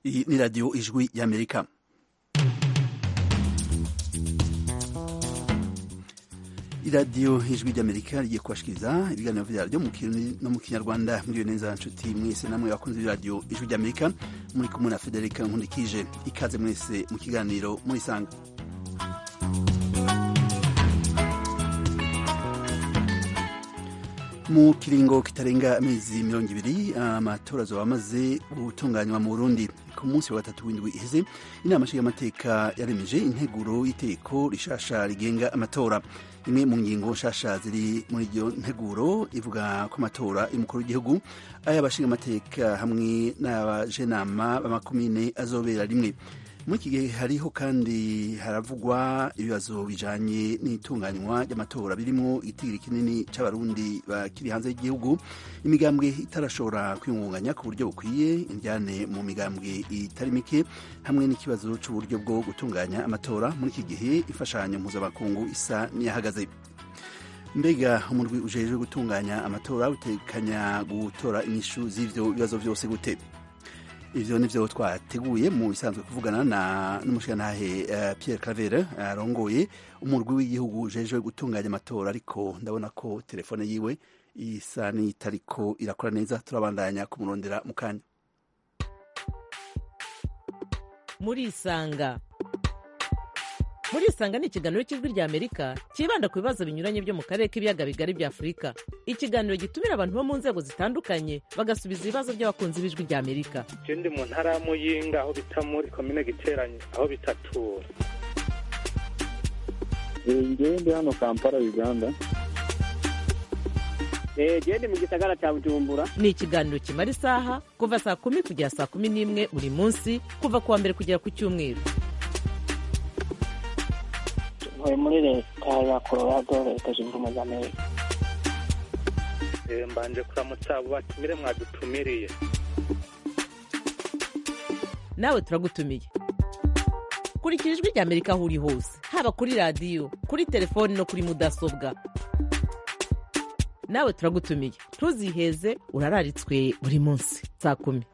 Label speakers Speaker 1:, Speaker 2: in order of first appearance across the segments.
Speaker 1: iyi ni radiyo ijwi y'amerika iradiyo ijwi ry'amerika rigiye kubashikiriza ibiganiro vyaryo mu kirundi no mu kinyarwanda mwiriwe neza nshuti mwese namwe bakunze b'iradiyo ijwi ry'amerika muri kumwe na federika nkundikije ikaze mwese mu kiganiro murisanga mu kiringo kitarenga amezi mirongo ibiri amatora azoba amaze gutunganywa mu burundi ku munsi wa gatatu w'indwi iheze inama nshingamateka yaremeje integuro y'iteko rishasha rigenga amatora imwe mu ngingo nshasha ziri muri iyo nteguro ivuga ko amatora y'umukuru w'igihugu ay'abashingamateka hamwe n'abajenama b'amakomine azobera rimwe muri iki gihe hariho kandi haravugwa ibibazo bijanye n'itunganywa ry'amatora birimo igitigiri kinini c'abarundi bakiri hanze y'igihugu imigambwe itarashobora kwiyungunganya ku buryo bukwiye indyane mu migambwe itari mike hamwe n'ikibazo c'uburyo bwo gutunganya amatora muri iki gihe imfashanyo mpuzamakungu isa n'iyahagaze mbega umurwi ujejwe gutunganya amatora utekanya gutora inyishu z'ivyo bibazo vyose gute ivyo nivyo twateguye mu bisanzwe kuvugana na n'umushirantahe uh, Pierre Claver arongoye uh, umurwi w'igihugu ujejwe gutunganya amatora ariko ndabona ko telefone yiwe isa n'itariko irakora neza turabandanya kumurondera mu kanya
Speaker 2: murisanga murisanga ni ikiganiro cy'ijwi rya amerika cyibanda ku bibazo binyuranye byo mu karere k'ibiyaga bigari bya afurika ikiganiro gitumira abantu bo mu nzego zitandukanye bagasubiza ibibazo by'abakunzi b'ijwi rya amerika
Speaker 3: je ndi mu ntara ya muyinga aho bita muri komine giteranye aho bitatura
Speaker 4: ngewe ndi hano kampala uganda
Speaker 5: gende mu gisagara cya bujumbura
Speaker 2: ni ikiganiro kimara isaha kuva saa kumi kugera saa kumi n'imwe buri munsi kuva ku wa mbere kugera ku cyumweru
Speaker 5: ntuye muri leta ya colorado leta zunze ubumwe za amerika
Speaker 3: mbanje kuramutsa abo batumire mwadutumiriye
Speaker 2: nawe turagutumiye kurikira ijwi rya amerika aho uri hose haba kuri radiyo kuri telefoni no kuri mudasobwa nawe turagutumiye ntuziheze urararitswe buri munsi saa kumi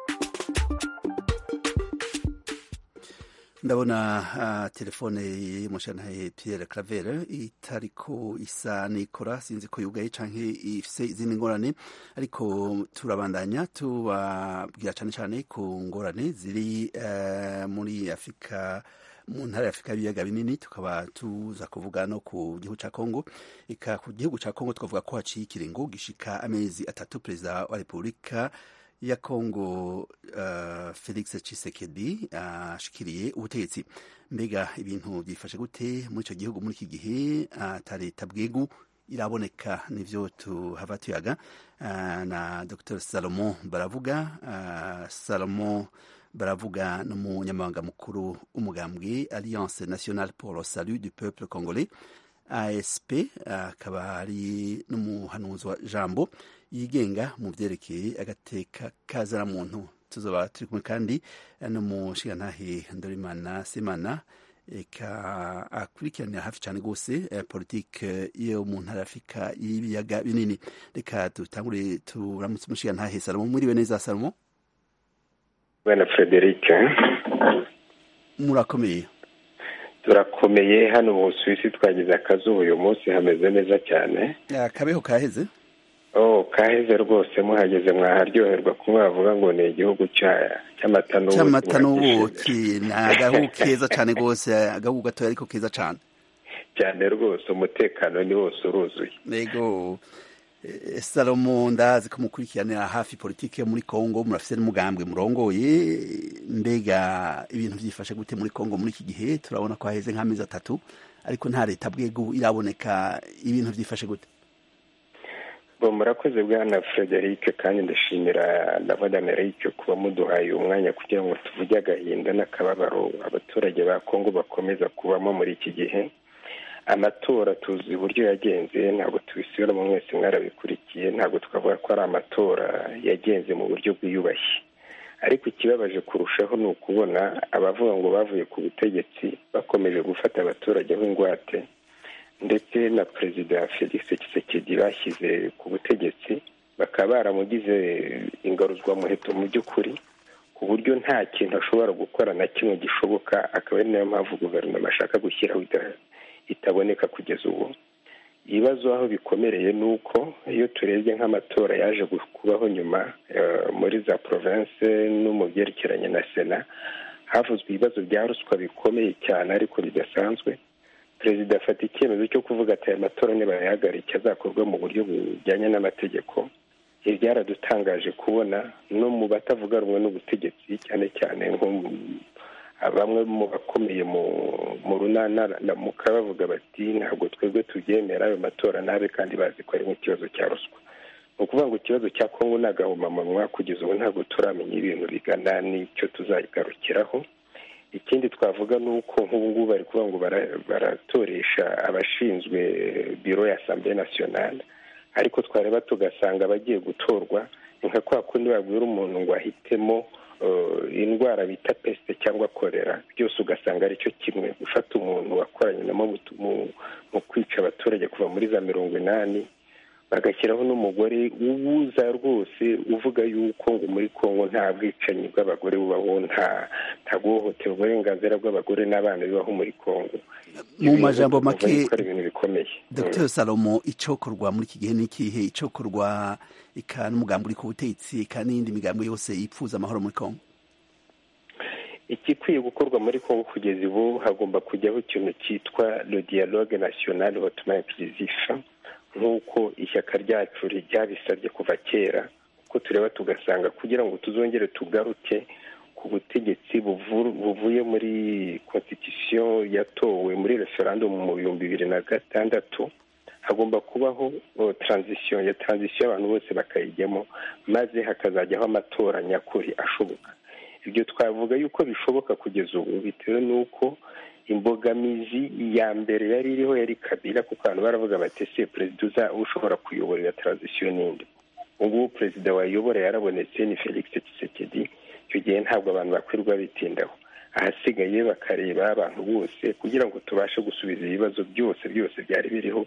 Speaker 1: ndabona uh, telefone y'umushantahe Pierre Claver itariko isa nikora sinzi ko yugaye canke ifise izindi ngorane ariko turabandanya tubabwira cane cane ku ngorane ziri uh, muri Afurika mu ntara ya Afurika y'ibiyaga binini tukaba tuza kuvuga no ku gihugu ca Kongo eka ku gihugu ca Kongo tukavuga ko haciye ikiringo gishika amezi atatu perezida wa Repubulika ya Kongo uh, Felix Tshisekedi ashikiriye uh, ubutegetsi mbega ibintu byifashe gute muri ico gihugu muri iki gihe ata uh, leta bwegu iraboneka nivyo tuhava tuyaga uh, na Dr Salomon Baravuga uh, Salomon Baravuga n'umunyamabanga mukuru w'umugambwe Alliance Nationale pour le Salut du Peuple Congolais ASP akaba uh, ari n'umuhanuzi wa jambo yigenga mu vyerekeye agateka kazana muntu tuzoba turi kumwe kandi n'umushigantahe Ndorimana Semana eka akurikiranira hafi cyane rwose eh, politike yo mu ntara Afurika y'ibiyaga binini reka dutangure turamutse umushigantahe Salomo mwiriwe neza Salomo
Speaker 6: bwana Frederic
Speaker 1: murakomeye
Speaker 6: turakomeye hano mu Busuwisi twagize akazuba uyu munsi hameze neza cyane
Speaker 1: akabeho kaheze
Speaker 6: oh kaheze rwose muhageze mwaharyoherwa kumwe bavuga ngo ni igihugu cy'amata n'ubuki
Speaker 1: cy'amata n'ubuki ni agahugu keza cyane rwose agahugu gatoya ariko keza cyane
Speaker 6: cyane rwose umutekano ni wose uruzuye
Speaker 1: yego salomo ndazi ko mukurikiranira hafi politiki yo muri kongo murafite n'umugambwe murongoye mbega ibintu byifashe gute muri kongo muri iki gihe turabona ko haheze nk'amezi atatu ariko nta leta bwego iraboneka ibintu byifashe gute
Speaker 6: bo murakoze bwana frederic kandi ndashimira na amerika kuba muduhaye umwanya kugira ngo tuvuge agahinda n'akababaro abaturage ba kongo bakomeza kubamo muri iki gihe amatora tuzi uburyo yagenze ntabwo tubisubiramo mwese mwarabikurikiye ntabwo twavuga ko ari amatora yagenze mu buryo bwiyubashye ariko ikibabaje kurushaho ni ukubona abavuga ngo bavuye ku butegetsi bakomeje gufata abaturage nk'ingwate ndetse na perezida felix Tshisekedi bashyize ku butegetsi bakaba baramugize ingaruzwamuheto mu by'ukuri ku buryo nta kintu ashobora gukora na kimwe gishoboka akaba ari nayo mpamvu guverinoma ashaka gushyiraho itaboneka kugeza ubu ibibazo aho bikomereye ni uko iyo turebye nk'amatora yaje kubaho nyuma muri za province no mu byerekeranye na sena havuzwe ibibazo bya ruswa bikomeye cyane ariko bidasanzwe perezida afata icyemezo cyo kuvuga ati aya matora nibayahagarike azakorwa mu buryo bujyanye n'amategeko ibi byaradutangaje kubona no mu batavuga rumwe n'ubutegetsi cyane cyane nko bamwe mu bakomeye mu runana muka bavuga bati ntabwo twebwe tubyemera ayo matora nabe kandi bazi ko ari nk'ikibazo cya ruswa ni ukuvuga ngo ikibazo cya kongo ni agahomamunwa kugeza ubu ntabwo turamenya ibintu bigana n'icyo tuzagarukiraho ikindi twavuga ni uko nk'ubu ngubu bari kuvuga ngo baratoresha abashinzwe biro ya asambure nasiyonale ariko twareba tugasanga abagiye gutorwa ni nka kwa kundi babwira umuntu ngo ahitemo indwara bita pesite cyangwa korera byose ugasanga aricyo kimwe gufata umuntu wakoranye namo mu kwica abaturage kuva muri za mirongo inani bagashyiraho n'umugore ubuza rwose uvuga yuko ngo muri congo nta bwicanyi bw'abagore bubaho nta guhohotera uburenganzira bw'abagore n'abana bibaho muri congo
Speaker 1: mu majambo make
Speaker 6: ibintu bikomeye
Speaker 1: dr salomo icokorwa muri iki gihe ni ikihe icokorwa ika n'umugambi uri ku butegetsi ika n'iyindi migambi yose yipfuza amahoro muri congo
Speaker 6: igikwiye gukorwa muri congo kugeza ubu hagomba kujyaho ikintu cyitwa le dialogue national hotman inclusif nk'uko ishyaka ryacu ryabisabye kuva kera uko tureba tugasanga kugira ngo tuzongere tugaruke ku butegetsi buvuye muri constitution yatowe muri referendum mu bihumbi bibiri na gatandatu hagomba kubaho transition ya transition abantu bose bakayijyamo maze hakazajyaho amatora nyakuri ashoboka ibyo twavuga yuko bishoboka kugeza ubu bitewe n'uko imbogamizi ya mbere yari iriho yari kabila kuko abantu baravuga bati ese perezida ushobora kuyobora iyo transition n'indi ubu perezida wayobora yarabonetse ni felix tshisekedi icyo gihe ntabwo abantu bakwirwa bitindaho ahasigaye bakareba abantu bose kugira ngo tubashe gusubiza ibibazo byose byose byari biriho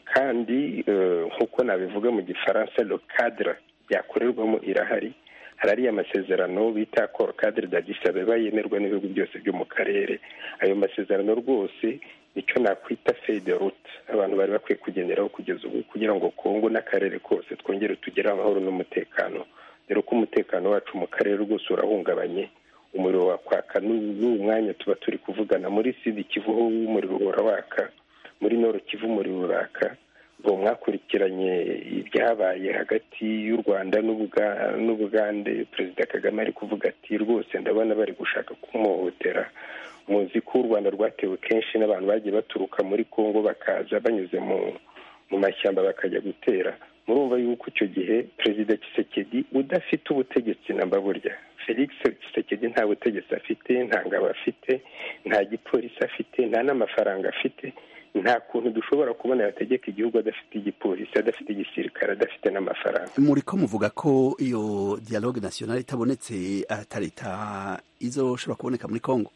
Speaker 6: kandi nk'uko nabivuga mu gifaransa le cadre byakorerwamo irahari hari ariya masezerano bita cor cadre d'Addis Abeba yemerwa n'ibihugu byose byo mu karere ayo masezerano rwose nicyo nakwita feuille de route abantu bari bakwiye kugenderaho kugeza ubu kugira ngo kongo n'akarere kose twongere tugere amahoro n'umutekano dore ko umutekano wacu mu karere rwose urahungabanye umuriro wakwaka n'uwo mwanya tuba turi kuvugana muri sidi kivu ho umuriro uhora waka muri noro kivu umuriro uraka ngo mwakurikiranye ibyabaye hagati y'u rwanda n'ubugande perezida kagame ari kuvuga ati rwose ndabona bari gushaka kumuhohotera muzi ko u rwanda rwatewe kenshi n'abantu bagiye baturuka muri congo bakaza banyuze mu mashyamba bakajya gutera murumva yuko icyo gihe perezida Tshisekedi udafite ubutegetsi namba burya felix Tshisekedi nta butegetsi afite nta ngabo afite nta gipolisi afite nta n'amafaranga afite nta kuntu dushobora kubona yategeka igihugu adafite igipolisi adafite igisirikare adafite n'amafaranga
Speaker 1: muri ko muvuga ko iyo dialogue nationale itabonetse ata leta izoshobora kuboneka muri congo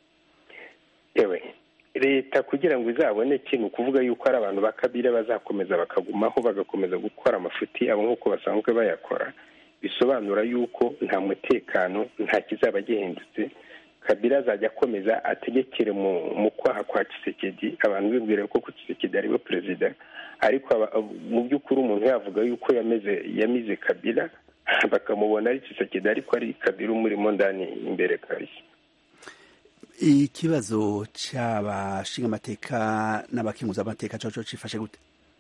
Speaker 6: yewe leta kugira ngo izaboneke ni ukuvuga yuko hari abantu bakabira bazakomeza bakagumaho bagakomeza gukora amafuti yabo nk'uko basanzwe bayakora bisobanura yuko nta mutekano nta kizaba gihindutse kabila azajya akomeza ategekere mu kwaha kwa Tshisekedi abantu bibwira ko Tshisekedi ariwe perezida ariko mu by'ukuri umuntu yavuga yuko yameze yamize kabila bakamubona ari Tshisekedi ariko ari kabila umurimo ndani imbere kabisa
Speaker 1: ikibazo cy'abashinga amateka n'abakenguza amateka cyo cifashe gute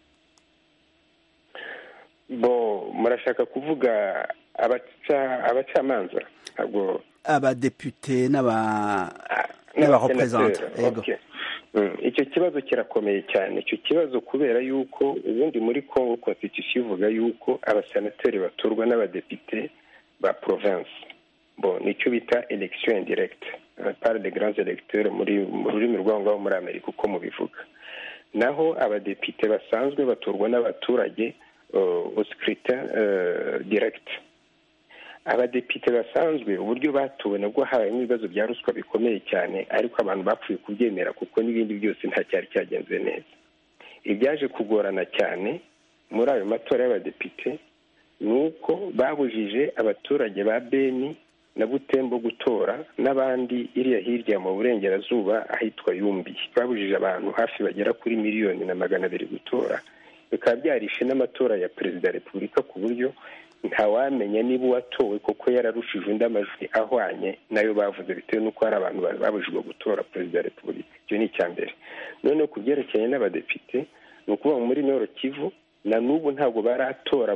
Speaker 6: bo murashaka kuvuga abacamanza ntabwo
Speaker 1: abadepute n'abarepresente yego
Speaker 6: icyo kibazo kirakomeye cyane icyo kibazo kubera yuko ubundi muri congo constitution ivuga yuko abasenateri batorwa n'abadepite ba province bo nicyo bita election indirecte par de grands electeurs muri mu rurimi rwabo ngaho muri amerika uko mubivuga naho abadepite basanzwe batorwa n'abaturage au scrutin direct abadepite basanzwe uburyo batowe nabwo habayemo ibibazo bya ruswa bikomeye cyane ariko abantu bapfuye kubyemera kuko n'ibindi byose nta cyari cyagenze neza ibyaje kugorana cyane muri ayo matora y'abadepite ni uko babujije abaturage ba beni na butembo gutora n'abandi iriya hirya mu burengerazuba ahitwa yumbi babujije abantu hafi bagera kuri miliyoni na magana abiri gutora bikaba byarishe n'amatora ya perezida wa repubulika ku buryo ntawamenya niba uwatowe kuko yararushije undi amajwi ahwanye nayo bavuze bitewe n'uko hari abantu babujijwe gutora perezida wa repubulika icyo ni icya mbere noneho ku byerekeranye n'abadepite ni ukuvuga ngo muri noro kivu na n'ubu ntabwo baratora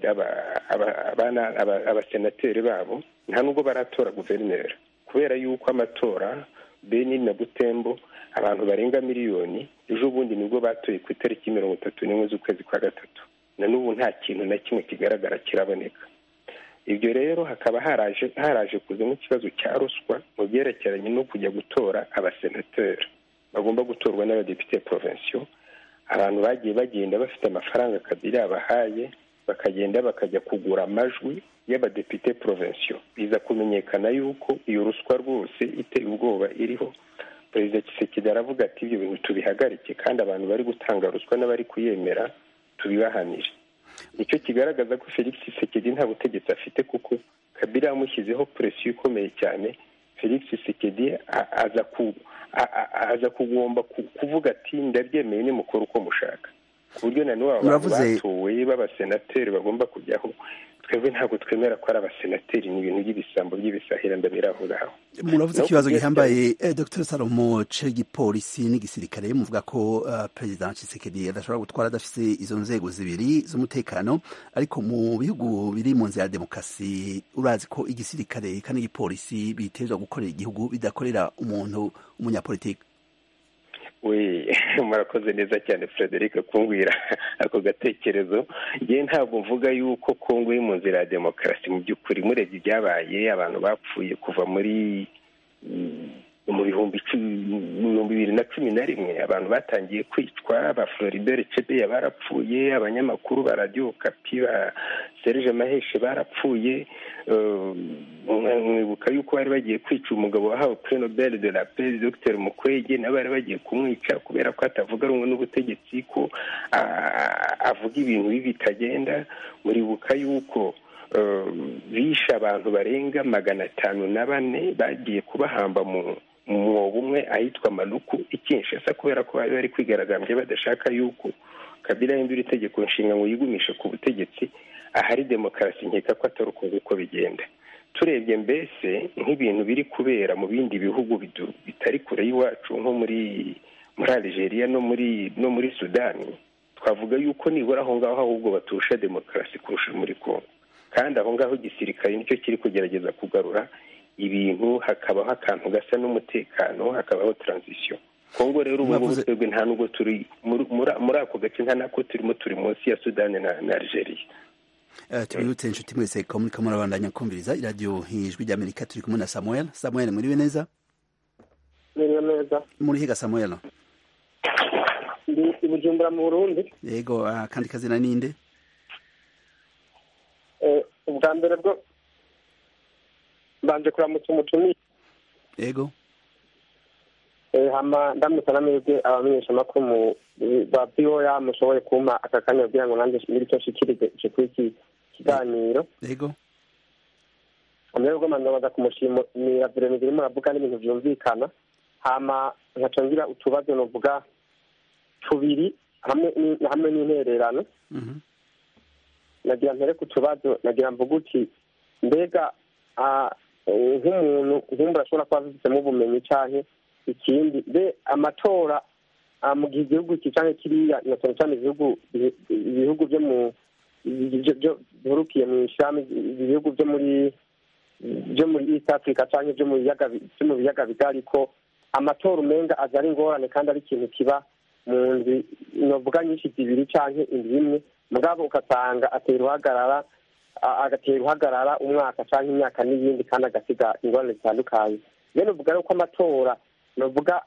Speaker 6: abasenateri babo nta nubwo baratora guverineri kubera yuko amatora beni na butembo abantu barenga miliyoni ejo bundi nibwo batoye ku itariki mirongo itatu n'imwe z'ukwezi kwa gatatu na n'ubu nta kintu na kimwe kigaragara kiraboneka ibyo rero hakaba haraje haraje kuzamo ikibazo cya ruswa mu byerekeranye no kujya gutora abasenateri bagomba gutorwa n'abadepite provensiyo abantu bagiye bagenda bafite amafaranga kabiri yabahaye bakagenda bakajya kugura amajwi y'abadepite provensiyo biza kumenyekana yuko iyo ruswa rwose iteye ubwoba iriho perezida kisekedi aravuga ati ibyo bintu tubihagarike kandi abantu bari gutanga ruswa n'abari kuyemera tubibahanire nicyo kigaragaza ko felix kisekedi nta butegetsi afite kuko kabiri yamushyizeho presiyo ikomeye cyane felix kisekedi aza ku aza kugomba kuvuga ati ndabyemeye nimukora uko mushaka ku buryo na n'ubu abantu batowe b'abasenateri bagomba kujyaho twebwe ntabwo twemera ko ari abasenateri ni ibintu by'ibisambo by'ibisahira ndabera aho ngaho
Speaker 1: muravuze ikibazo gihambaye dr salomo cy'igipolisi n'igisirikare muvuga ko perezida Tshisekedi adashobora gutwara adafite izo nzego zibiri z'umutekano ariko mu bihugu biri mu nzira ya demokarasi urazi ko igisirikare kandi n'igipolisi bitezwa gukorera igihugu bidakorera umuntu umunyapolitiki
Speaker 6: we murakoze neza cyane frederic kumbwira ako gatekerezo yewe ntabwo mvuga yuko kongo iri mu nzira ya demokarasi mu by'ukuri murebye ibyabaye abantu bapfuye kuva muri mu bihumbi bibiri na cumi na rimwe abantu batangiye kwicwa ba floribert cebeya barapfuye abanyamakuru ba radiyo kapi ba serge maheshe barapfuye mwibuka yuko bari bagiye kwica umugabo wahawe pre nobel de la paix dr mukwege nabo bari bagiye kumwica kubera ko atavuga rumwe n'ubutegetsi ko avuga ibintu bibi bitagenda muribuka yuko bishe abantu barenga magana atanu na bane bagiye kubahamba mu mwobo umwe ahitwa maluku ikinshasa kubera ko bari bari kwigaragambya badashaka yuko kabila yahindura itegeko nshinga ngo yigumishe ku butegetsi ahari demokarasi nkeka ko atari uko nguko bigenda turebye mbese nk'ibintu biri kubera mu bindi bihugu bitari kure y'iwacu nko muri muri Algeria no muri no muri sudani twavuga yuko nibura aho ngaho ahubwo baturusha demokarasi kurusha muri congo kandi aho ngaho igisirikare nicyo kiri kugerageza kugarura ibintu hakabaho akantu gasa n'umutekano hakabaho taranzisiyo kongo rero ubu ngubu twebwe nta nubwo turi muri ako gace nta nako turimo turi munsi ya sudani na algeria
Speaker 1: tubibutse inshuti mwese ko muri kamwe murabandanya kumviriza iradiyo ijwi ry'amerika turi kumwe na samuel samuel muriwe neza
Speaker 7: muriwe neza
Speaker 1: muri higa samuel
Speaker 7: ndi i bujumbura mu burundi
Speaker 1: yego akandi kazina ninde
Speaker 7: ubwa mbere bwo mbanje kuramutsa umutumire
Speaker 1: yego
Speaker 7: hama ndamutsa n'amahirwe abamenyeshamakuru ba voya mushoboye kumpa aka kanya kugira ngo nanjye ngire icyo nshikirije kuri iki kiganiro
Speaker 1: yego
Speaker 7: amahirwe bwo mandabaza kumushimira viremire irimo aravuga n'ibintu byumvikana hama nkaca ngira utubazo novuga tubiri hamwe n'intererano nagira mpere ku tubazo nagira mvuga uti mbega nk'umuntu nk'umuntu ashobora kuba abifitemo ubumenyi cyangwa ikindi mbe amatora mu gihe igihugu iki cyangwa kiriya na cyane cyane ibihugu ibihugu byo mu bihurukiye mu ishami ibihugu byo muri byo muri east africa cyangwa byo mu biyaga byo mu biyaga bigari ko amatora umenga aza ari ingorane kandi ari ikintu kiba mu nzu novuga nyinshi zibiri cyangwa inzu imwe mugabo ugasanga atera uhagarara agatera uhagarara umwaka cyangwa imyaka n'iyindi kandi agasiga ingorane zitandukanye rero uvuga ko amatora novuga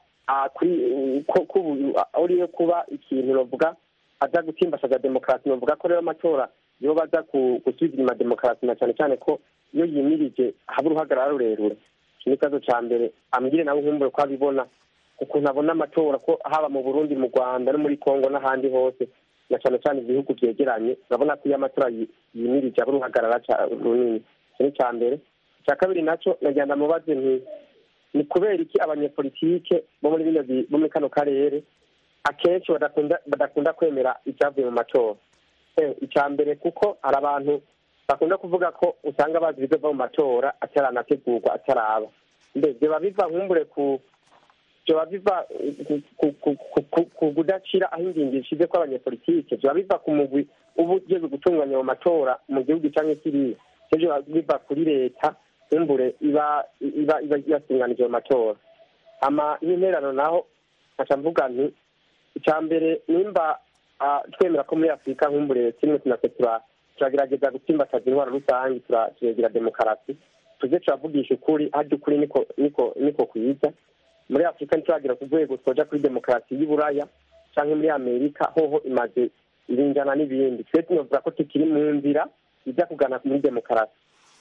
Speaker 7: uriyo kuba ikintu novuga aza gutsimbashaga demokarasi novuga ko rero amatora yo baza gusubiza inyuma demokarasi na cyane cyane ko iyo yimirije haba uruhagarara rurerure iki ni ikibazo cya mbere ambwire nawe nkumbure ko abibona ukuntu abona amatora ko haba mu burundi mu rwanda no muri congo n'ahandi hose na cyane cyane ibihugu byegeranye urabona ko iyo amatora yimirije aba uruhagarara runini iki ni icya mbere icya kabiri nacyo nagenda mubaze nti ni kubera iki abanyepolitike bo muri bino bi- bo muri kano karere akenshi badakunda badakunda kwemera ibyavuye mu matora Eh, icya mbere kuko hari abantu bakunda kuvuga ko usanga bazi ibizova mu matora ataranategurwa ataraba mbe biba biva nkumbure ku biba biva ku- ku- ku- ku- ku- ku kudacira aho ingingo ishize ko abanyepolitike biba biva ku mugwi uba ugeze gutunganya mu matora mu gihugu cyangwa kiriya ibyo biba biva kuri leta nkumbure iba iba iba yatunganije mu matora ama n'interano naho nkaca mvuga nti icya mbere nimba ah, twemera ko muri afurika nkumbure kimwe tunase tura- turagerageza gutsimbataza intwaro rusange tura- turagira demokarasi tuze turavugisha ukuri harya ukuri niko niko niko kwiza muri afurika ntituragira ku rwego twoja kuri demokarasi y'uburaya cyangwa muri amerika hoho imaze iringana n'ibindi twe tunovuga ko tukiri mu nzira ijya kugana muri demokarasi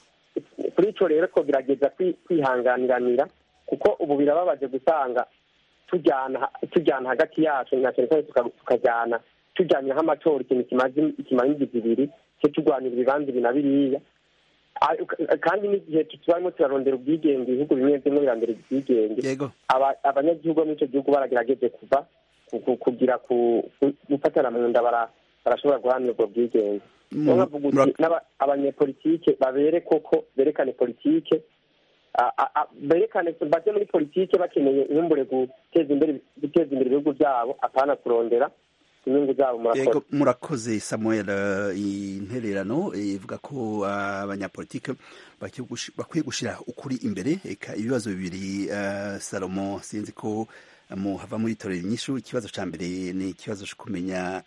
Speaker 7: kuri ico rero twogerageza kwi- kwihanganiranira kuko ubu birababaje gusanga tujyana tujyana hagati yacu na cyane cyane tuka- tukajyana tujyanyeho amatora ikintu kimaze kimara indwi ibiri cyo turwanira ibibanza ibi na biriya Ah, kandi n'igihe tubarimo turarondera ubwigenge ibihugu bimwe bimwe birandera ubwigenge
Speaker 1: yego
Speaker 7: aba- abanyagihugu bo muri icyo gihugu baragerageje kuva ku- ku- kugira ku- ku- gufatana mu nda bara- barashobora guharanira ubwo bwigenge
Speaker 1: Mu-
Speaker 7: niyo nkavuga uti
Speaker 1: murak-
Speaker 7: n'aba- abanyepolitike babere koko berekane politike a- a- a- berekane baje muri politike bakeneye inkumbure guteza imbere guteza imbere ibihugu byabo apana kurondera inyungu zabo murakoze
Speaker 1: yego murakoze samuel eh, intererano eh, ivuga ko ah, abanyapolitike bakwiye gushi- bakwiye gushyira ukuri imbere eka ibibazo bibiri eh, salomo sinzi ko eh, muhava muri torero inyishu ikibazo cya mbere ni ikibazo cyo kumenya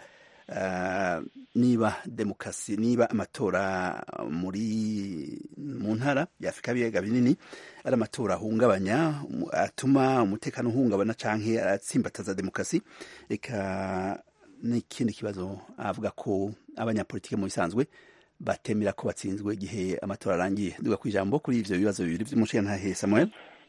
Speaker 1: ah, niba demokarasi niba amatora muri mu ntara ya afurika y'ibiyaga binini ari amatora ahungabanya um, atuma umutekano uhungabana canke aratsimbataza demokarasi eka n'ikindi kibazo avuga ko abanyapolitike mu bisanzwe batemera ko batsinzwe igihe amatora arangiye duga ku ijambo kuri ivyo bibazo bibiri vy'umushingantahe samuel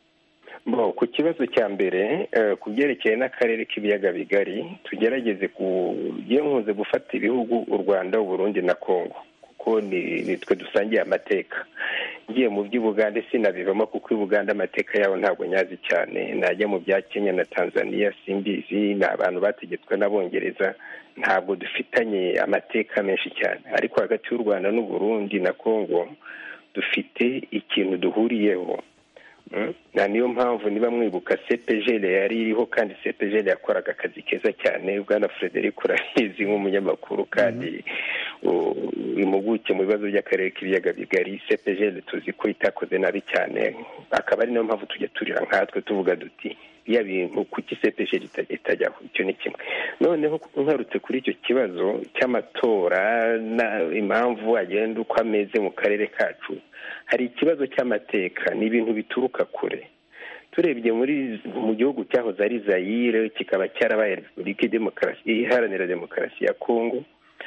Speaker 6: bo ku kibazo cya mbere eh, ku byerekeye n'akarere k'ibiyaga bigari tugerageze ku iyo nkunze gufata ibihugu u rwanda uburundi na congo kuko ni ni twe dusangiye amateka ngiye mu by'ubugande sinabivamo kuko i buganda amateka yabo ntabwo nyazi cyane najya mu bya kenya na tanzania simbizi ni abantu bategetswe n'abongereza ntabwo dufitanye amateka menshi cyane ariko hagati y'u rwanda n'uburundi na congo dufite ikintu duhuriyeho Mm. na niyo mpamvu niba mwibuka cpgl yari iriho kandi cpgl yakoraga akazi keza cyane bwana frederic urabizi nk'umunyamakuru kandi u- impuguke mu bibazo by'akarere k'ibiyaga bigari cpgl tuzi ko itakoze nabi cyane akaba ari nayo mpamvu tujya turira nkatwe tuvuga duti iya bintu kuki cpgl ita- itajyaho icyo ni kimwe noneho ngarutse kuri icyo kibazo cy'amatora na impamvu agenda uko ameze mu karere kacu hari ikibazo cy'amateka ni ibintu bituruka kure turebye muri mu gihugu cyahoze ari zayire kikaba cyarabaye repubulika demokarasi iharanira demokarasi ya kongo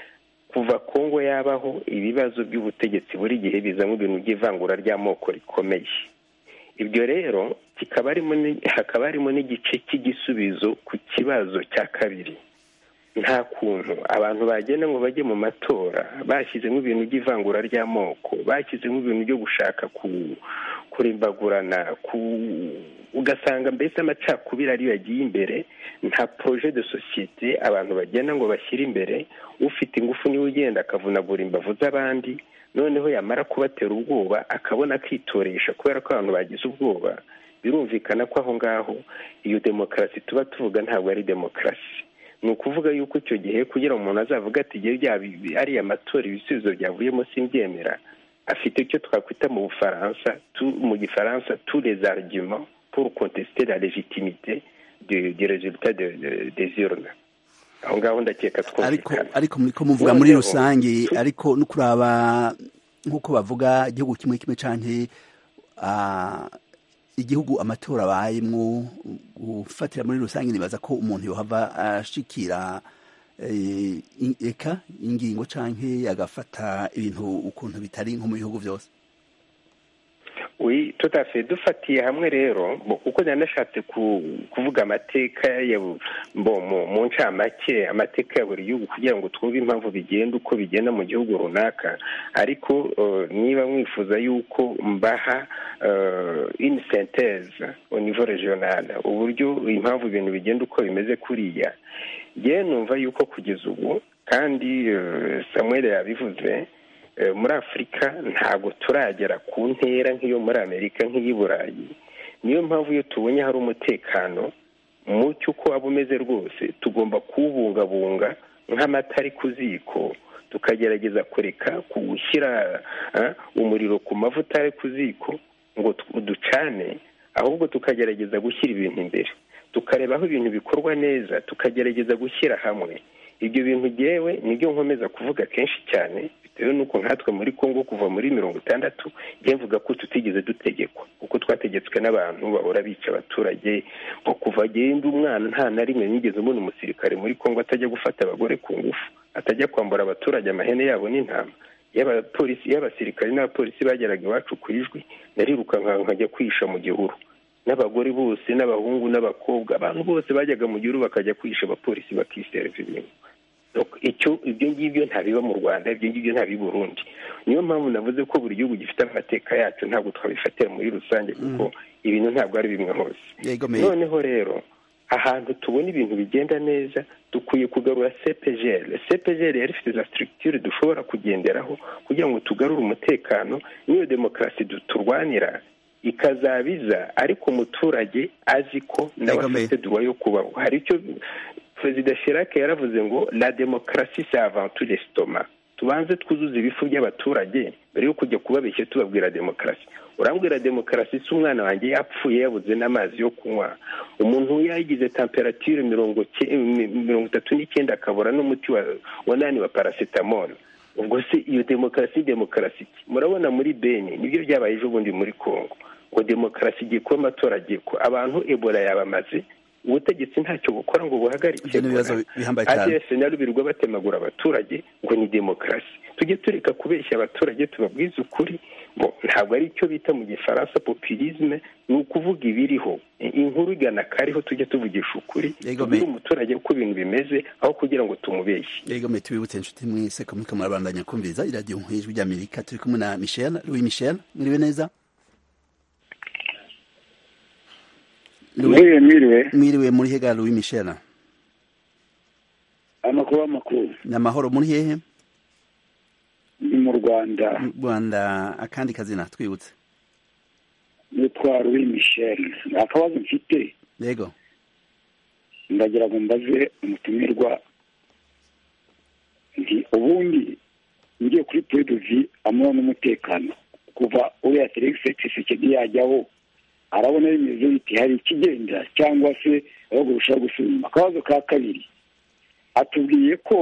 Speaker 6: kuva kongo yabaho ibibazo by'ubutegetsi buri gihe bizamo ibintu by'ivangura ry'amoko rikomeye ibyo rero kikaba harimo ni- hakaba harimo n'igice cy'igisubizo ku kibazo cya kabiri nta kuntu abantu bagenda ngo bajye mu matora bashyizemo ibintu by'ivangura ry'amoko bashyizemo ibintu byo gushaka ku kurimbagurana ku ugasanga mbese amacakubiri ariyo yagiye imbere nta poroje de sosiyete abantu bagenda ngo bashyire imbere ufite ingufu niwe ugenda akavunagura imbavu z'abandi noneho yamara kubatera ubwoba akabona akitoresha kubera ko abantu bagize ubwoba birumvikana ko aho ngaho iyo demokarasi tuba tuvuga ntabwo ari demokarasi ni ukuvuga yuko icyo gihe kugira ngo umuntu azavuga ati igihe byaba ariya matora ibisubizo byavuyemo simbyemera afite icyo twakwita mu bufaransa mu gifaransa tous les arguments pour contester la légitimité du, du résultat de, de, des urnes aho ngaho ndakeka
Speaker 1: ariko
Speaker 6: twumvikana
Speaker 1: ariko muriko muvuga muri rusange ariko no kuraba nk'uko bavuga igihugu kimwe kimwe canke ah, igihugu amatora abayemwo gufatira muri rusange nibaza ko umuntu yohava ashikira eh, in- eka ingingo canke agafata ibintu ukuntu bitari nko mu bihugu byose
Speaker 6: oui tout à fait dufatiye hamwe rero bo kuko nanashatse kuvuga amateka ya bo mu ncamake amateka ya buri gihugu kugira ngo twumve impamvu bigenda uko bigenda mu gihugu runaka ariko niba mwifuza yuko mbaha une synthèse au niveau regional uburyo impamvu ibintu bigenda uko bimeze kuriya ngewe numva yuko kugeza ubu kandi samuel yabivuze muri afurika ntabwo turagera ku ntera nk'iyo muri amerika nk'iyi burayi niyo mpamvu iyo tubonye hari umutekano mucyo uko waba umeze rwose tugomba kuwubungabunga nk'amata ari ku ziko tukagerageza kureka kuwushyira umuriro ku mavuta ari ku ziko ngo ducane ahubwo tukagerageza gushyira ibintu imbere tukareba aho ibintu bikorwa neza tukagerageza gushyira hamwe ibyo bintu ngewe nibyo nkomeza kuvuga kenshi cyane bitewe n'uko nkatwe muri congo kuva muri mirongo itandatu mvuga ko tutigeze dutegekwa kuko twategetswe n'abantu bahora bica abaturage ngo kuva agenda umwana nta na rimwe nigeze ubona umusirikare muri congo atajya gufata abagore ku ngufu atajya kwambura abaturage amahene yabo n'intama y'abapolisi y'abasirikare n'abapolisi bageraga iwacu ku ijwi nariruka nkajya kwihisha mu gihuru n'abagore bose n'abahungu n'abakobwa abantu bose bajyaga mu gihuru bakajya kwihisha abapolisi bakiserva ibintu icyo ibyo ngibyo ntabiba mu rwanda ibyo ngibyo ntabiba i burundi niyo mpamvu navuze ko buri gihugu gifite amateka yacu ntabwo twabifatira muri rusange kuko ibintu ntabwo ari bimwe hose noneho rero ahantu tubona ibintu bigenda neza dukwiye kugarura cepgr cepgr yari ifite za structure dushobora kugenderaho kugira ngo tugarure umutekano n'iyo demokarasi turwanira ikazabiza ariko umuturage azi ko nawe afite duwa yo kubaho hari icyo perezida Chirac yaravuze ngo la demokarasi c'est avant tout l'estomac tubanze twuzuze ibifu by'abaturage mbere yo kujya kubabeshya tubabwira demokarasi urambwira demokarasi si umwana wanjye yapfuye yabuze n'amazi yo kunywa umuntu yagize temperature mirongo mirongo itatu n'icyenda akabura n'umuti wa nani wa paracetamol ubwo se iyo demokarasi demokarasi murabona muri beni nibyo byabaye ejo bundi muri congo ngo demokarasi igiye kuba amatora agiye kuba abantu ebola yabamaze ubutegetsi ntacyo bukora ngo buhagarike adf nabo birirwa batemagura abaturage ngo ni demokarasi tujye tureka kubeshya abaturage tubabwize ukuri bo ntabwo ari icyo bita mu gifaransa populisme ni ukuvuga ibiriho inkuru igana kariho tujye tuvugisha ukuri tubwire umuturage uko ibintu bimeze aho kugira ngo tumubeshye
Speaker 1: yego me tubibutse inshuti mwese ko muriko murabandanya kumviriza iradiyo nk'ijwi ry'amerika turi kumwe na michel louis michel mwiriwe neza
Speaker 8: mwiriwe mwiriwe
Speaker 1: mwiriwe muri hega louis michel
Speaker 8: amakuru amakuru
Speaker 1: ni amahoro muri hehe
Speaker 8: ni mu rwanda
Speaker 1: mu rwanda akandi kazina twibutse
Speaker 8: nitwa louis michel akabazo mfite
Speaker 1: yego
Speaker 8: ndagira ngo mbaze umutumirwa nti ubundi ngiye kuri peredovi amahoro n'umutekano kuva uriya felix tshisekedi yajyaho arabona bimeze biti hari ikigenda cyangwa se ahubwo burushaho gusubima akabazo ka kabiri atubwiye ko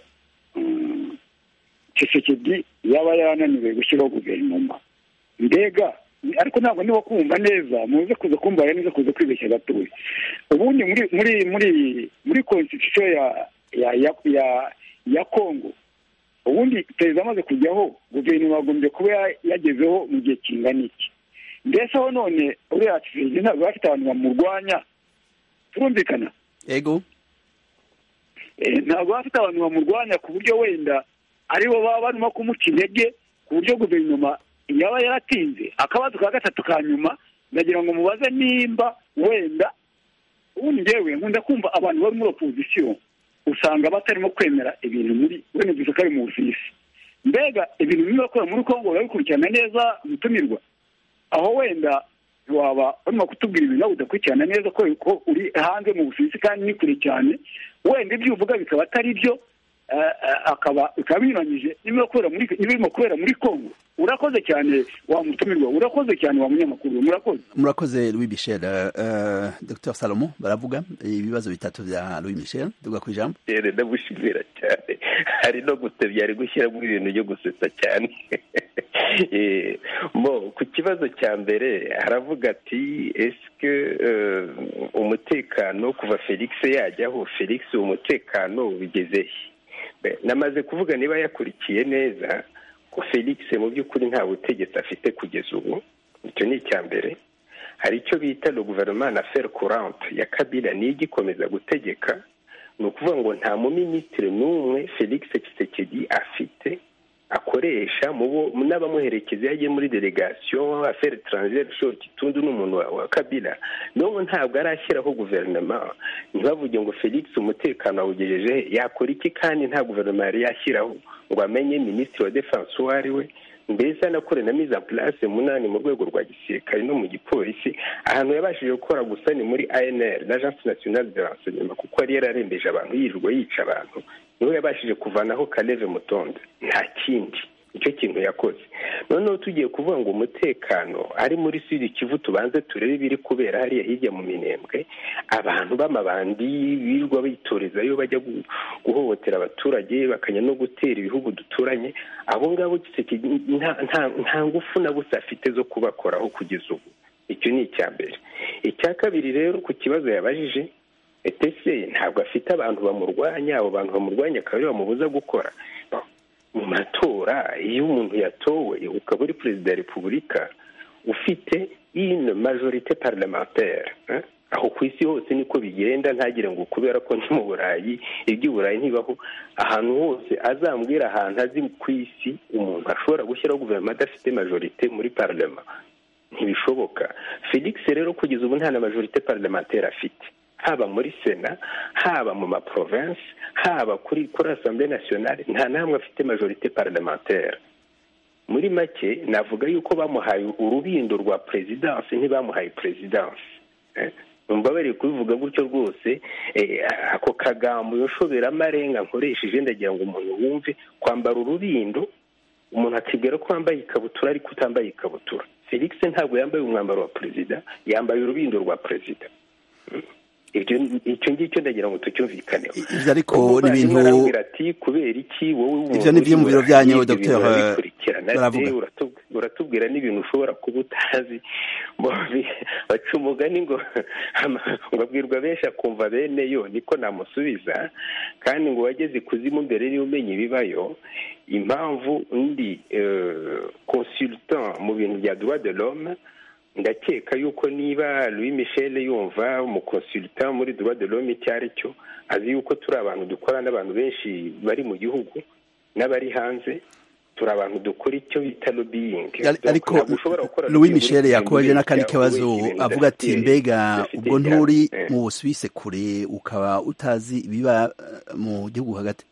Speaker 8: tshisekedi yaba yananiwe gushyiraho guverinoma mbega ariko ntabwo niba kumva neza muze kuza kumva neza kuza kwibeshya gatoya ubundi muri muri muri muri constitution ya ya ya ya congo ubundi perezida amaze kujyaho guverinoma yagombye kuba yagezeho mu gihe kingana iki mbese aho none uriya tshisekedi ntabwo bafite abantu bamurwanya turumvikana
Speaker 1: yego
Speaker 8: ntabwo bafite abantu bamurwanya ku buryo wenda aribo baba barimo kumuca intege ku buryo guverinoma yaba yaratinze akabazo ka gatatu ka nyuma ndagira ngo mubaze nimba wenda ubundi ngewe nkunda kumva abantu bari muri opozisiyo usanga batarimo kwemera ibintu muri wenda gusa ko ari mu bufisi mbega ibintu bimwe bakora muri kongo barabikurikirana neza gutumirwa aho wenda waba urimo kutubwira ibintu udakurikirana neza ko uri hanze mu bufisi kandi ni kure cyane wenda ibyo uvuga bikaba atari byo akaba bikaba binyuranyije n'ibirimo kubera muri congo urakoze cyane wa mutumirwa urakoze cyane wa munyamakuru murakoze
Speaker 1: murakoze louis michel dr salomo baravuga ibibazo bitatu bya louis michel duga ku ijambo
Speaker 6: ndagushimira cyane hari no gutebya ari gushyiramo ibintu byo gusetsa cyane mo ku kibazo cya mbere haravuga ati esike umutekano kuva felix yajyaho felix umutekano bigeze he namaze kuvuga niba yakurikiye neza ko felix mu by'ukuri nta butegetsi afite kugeza ubu icyo ni icya mbere hari icyo bita le gouvernement na faire courante ya kabila niyo igikomeza gutegeka ni ukuvuga ngo nta muminisitiri n'umwe felix Tshisekedi afite akoresha n'abamuherekeza iyo agiye muri delegation affaire étrangère short kitundu n'umuntu wa kabila n'ubu ntabwo arashyiraho guverinoma ntibavuge ngo felix umutekano awugejeje yakora iki kandi nta guverinoma yari yashyiraho ngo amenye minisitiri wa defense uwo ari we mbese anakore na mise en place munani mu rwego rwa gisirikare no mu gipolisi ahantu yabashije gukora gusa ni muri anr l'agence nationale de renseignement kuko yari yararembeje abantu yirirwa yica abantu niho yabashije kuvanaho kaleve mutonde nta kindi nicyo kintu yakoze noneho tugiye kuvuga ngo umutekano ari muri sud kivu tubanze turebe ibiri kubera hariya hirya mu minembwe abantu b'amabandi birirwa bitorezayo bajya guhohotera abaturage bakajya no gutera ibihugu duturanye abo ngabo nta ngufu na busa afite zo kubakoraho kugeza ubu icyo ni icya mbere icya kabiri rero ku kibazo yabajije etese ntabwo afite abantu bamurwanya abo bantu bamurwanya akaba aribo bamubuza gukora mu matora iyo umuntu yatowe ukaba uri perezida wa repubulika ufite une majorite parlementaire aho ku isi hose niko bigenda ntagire ngo kubera ko ni mu burayi iby'i burayi ntibaho ahantu hose azambwira ahantu azi ku isi umuntu ashobora gushyiraho guverinoma adafite majorite muri parlema ntibishoboka felix rero kugeza ubu nta na majorite parlementaire afite haba muri sena haba mu maprovinsi haba kuri kuri asambure nasiyonale nta n'amwe afite majorite parlementaire muri make navuga yuko bamuhaye urubindo rwa perezidansi ntibamuhaye perezidansi mbabarire kubivuga gutyo rwose ako kagambo yoshobera amarenga nkoresheje ndagira ngo umuntu wumve kwambara urubindo umuntu akibwira ko wambaye ikabutura ariko utambaye ikabutura felix ntabwo yambaye umwambaro wa perezida yambaye urubindo rwa perezida icyo ngicyo ndagira ngo tucyumvikaneho
Speaker 1: ibyo ariko ni ibintu
Speaker 6: arambwira ati kubera iki wowe
Speaker 1: ibyo ni byo mu biro byanyu dr
Speaker 6: baravuga uratubwira n'ibintu ushobora kuba utazi baca umugani ngo ngo abwirwa benshi akumva bene yo niko namusubiza kandi ngo wageze ikuzimu mbere niba umenya ibibayo impamvu undi consultant mu bintu bya droit de l'homme ndakeka yuko niba louis michel yumva umukonsultant muri droit de l'homme icyo ari cyo azi yuko turi abantu dukora n'abantu benshi bari mu gihugu n'abari hanze turi abantu dukora icyo bita lobbying
Speaker 1: ariko louis michel yakoje n'akandi kabazo avuga ati mbega ubwo nturi mu busuwise kure ukaba utazi ibiba mu gihugu hagati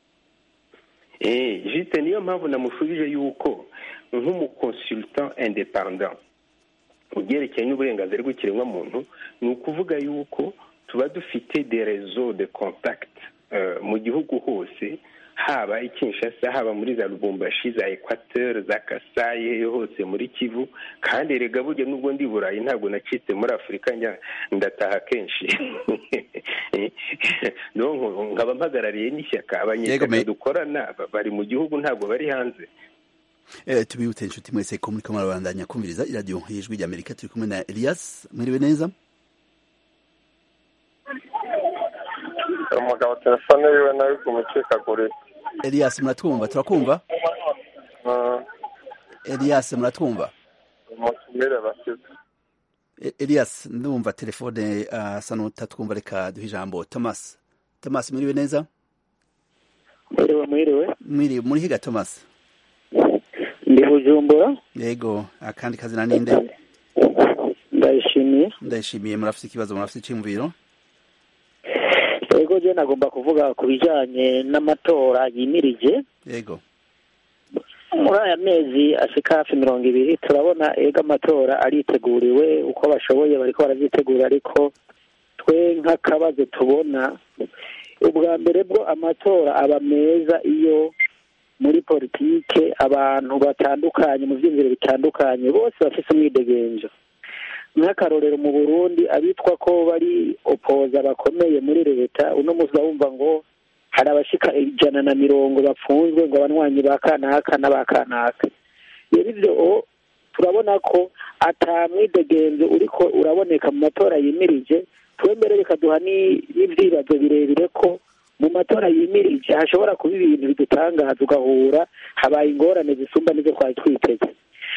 Speaker 6: jite niyo mpamvu namushubije yuko nk'umukonsultant independant ubyerekeye n'uburenganzira bw'ikiremwamuntu ni ukuvuga yuko tuba dufite de rezo de contact mu gihugu hose haba i kinshasa haba muri za lubumbashi za ekwateri za kasayi hose muri kivu kandi rega burya n'ubwo ndi burayi ntabwo nacitse muri afurika ndataha kenshi nkaba mpagarariye n'ishyaka abanyeshyaka dukorana bari mu gihugu ntabwo bari hanze
Speaker 1: tubibutse inshuti mwese ko muri kamara bandanya kumviriza iradiyo y'ijwi ry'amerika turi kumwe na elias mwiriwe neza
Speaker 9: umugabo telefone yiwe nawe kumucikagurira
Speaker 1: elias muratwumva turakumva elias muratwumva
Speaker 9: umutumire bashyize
Speaker 1: elias ndumva telefone asa n'utatwumva reka duhe ijambo thomas thomas mwiriwe neza
Speaker 5: mwiriwe mwiriwe
Speaker 1: mwiriwe muri higa thomas
Speaker 5: ndi bujumbura
Speaker 1: yego akandi kazina ninde
Speaker 5: ndayishimiye
Speaker 1: ndayishimiye murafite ikibazo murafite icyumviro
Speaker 5: yego je nagomba kuvuga ku bijanye n'amatora yimirije
Speaker 1: yego
Speaker 5: muri aya mezi ashika hafi mirongo ibiri turabona ego amatora ariteguriwe uko bashoboye bariko baravyitegura ariko twe nk'akabazo tubona ubwa mbere bwo amatora aba meza iyo muri politike abantu batandukanye mu byiyumviro bitandukanye bose bafite umwidegenzo nk'akarorero mu burundi abitwa ko bari opoza bakomeye muri leta uno munsi bumva ngo hari abashika ijana na mirongo bapfunzwe ngo abanywanyi ba kanaka n'aba kanaka rero ibyo turabona ko ata mwidegenzo uriko uraboneka mu matora yimirije twembere bikaduha n'ibyibazo birebire ko mu matora yimirije hashobora kuba ibintu bidutangaza ugahura habaye ingorane zisumba n'izo twari twiteze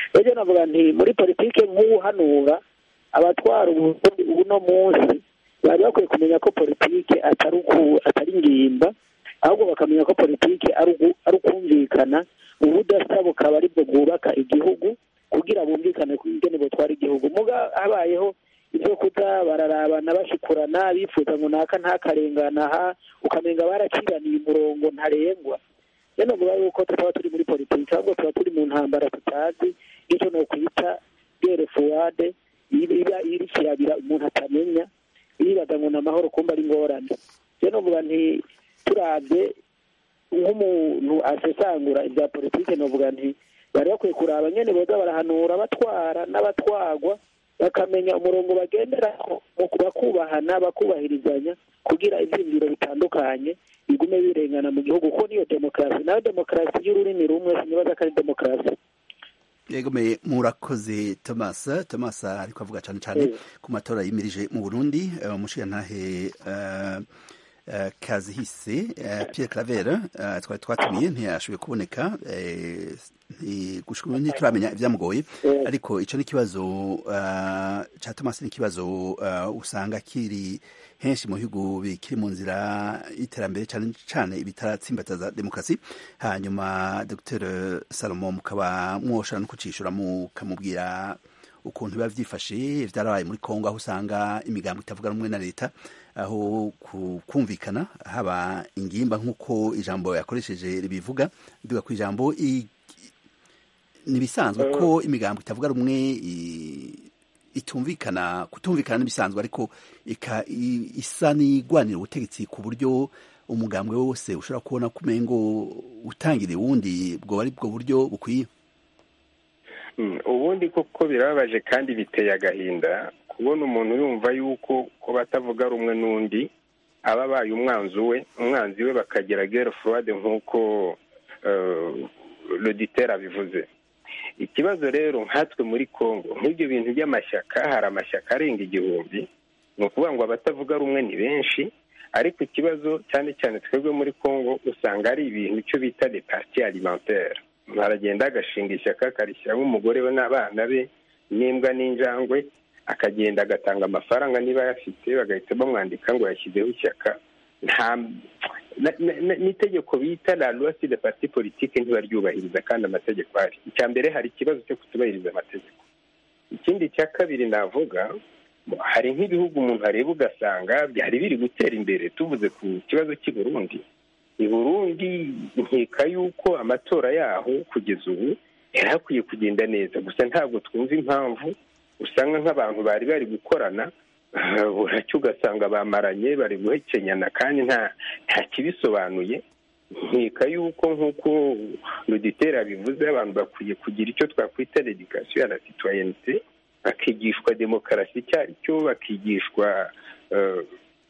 Speaker 5: rero navuga nti muri politike nk'uwuhanura abatwara uburundi uno munsi bari bakwiye kumenya ko politike atari uku atari ingimba ahubwo bakamenya ko politike ari ugu- ari ukumvikana ubudasa bukaba aribwo bwubaka igihugu kugira bumvikane ku ingene butwara igihugu muga habayeho ibyo kuza bararabana bashikurana bifuza ngo naka ntakarengana aha ukamenga baraciraniye umurongo ntarengwa rero navuga yuko tutaba turi muri politiki ahubwo tuba turi mu ntambara tutazi icyo ni ukwita gere fuwade iba iri kirabira umuntu atamenya yibaza ngo ni amahoro kumva ari ingorane rero navuga nti turabye nk'umuntu asesangura ibya politiki navuga nti bari bakwiye kuraba nyene boza barahanura abatwara n'abatwagwa bakamenya umurongo bagenderaho mu bakubahana bakubahirizanya kugira ivyiyumviro bitandukanye bigume birengana mu gihugu kuko niyo demokarasi nayo demokarasi y'ururimi rumwe sinibaza ko ari demokarasi
Speaker 1: yegomeye murakoze thomas thomas ariko avuga cyane cyane
Speaker 5: Mm.
Speaker 1: ku matora yimirije mu burundi eh, umushirantahe eh, eh, kazihise eh, pierre claver eh, twari twatumiye ntiyashoboye kuboneka eh, nti- gushika ubu ntituramenya ibyamugoye
Speaker 5: Mm.
Speaker 1: ariko ico ni ikibazo eh, ca thomas ni ikibazo eh, usanga kiri henshi mu bihugu bikiri mu nzira y'iterambere cyane cyane ibitaratsimbataza demokarasi hanyuma dr salomo mukaba mwoshobora no kucishura mukamubwira ukuntu biba byifashe byarabaye muri kongo aho usanga imigambo itavuga rumwe na leta aho ku- kumvikana haba ingimba nk'uko ijambo yakoresheje ribivuga bivuga ku ijambo i- nibisanzwe ko imigambo itavuga rumwe i- itumvikana kutumvikana n'ibisanzwe ariko ika i- isa n'igwanira ubutegetsi ku buryo umugambwe wose ushobora kubona ko umengo utangiriye uwundi bwo ari bwo buryo bukwiye
Speaker 6: Mm, ubundi koko birababaje kandi biteye agahinda kubona umuntu yumva yuko ko batavuga rumwe n'undi aba abaye umwanzi we umwanzi we bakagira gere fuwade nk'uko loditeri abivuze ikibazo rero nkatwe muri congo nk'ibyo bintu by'amashyaka hari amashyaka arenga igihumbi ni ukuvuga ngo abatavuga rumwe ni benshi ariko ikibazo cyane cyane twebwe muri congo usanga ari ibintu icyo bita de parti alimentaire umuntu aragenda agashinga ishyaka akarishyiramo umugore we n'abana be n'imbwa n'injangwe akagenda agatanga amafaranga niba ayafite bagahita bamwandika ngo yashyizeho ishyaka nta na- na- na- n'itegeko bita la loi sur les partis politiques ntibaryubahiriza kandi amategeko ahari icya mbere hari ikibazo cyo kutubahiriza amategeko ikindi cya kabiri navuga hari nk'ibihugu umuntu areba ugasanga byari biri gutera imbere tuvuze ku kibazo cy'i Burundi i Burundi nkeka yuko amatora yaho kugeza ubu yari akwiye kugenda neza gusa ntabwo twumva impamvu usanga nk'abantu bari bari gukorana ah, buracyo ugasanga bamaranye bari guhekenyana kandi nta nta kibisobanuye nkeka yuko nk'uko ruditera bivuze abantu bakwiye kugira icyo twakwita dedikasiyo ya la citoyenneté bakigishwa demokarasi icyo ari cyo bakigishwa eh,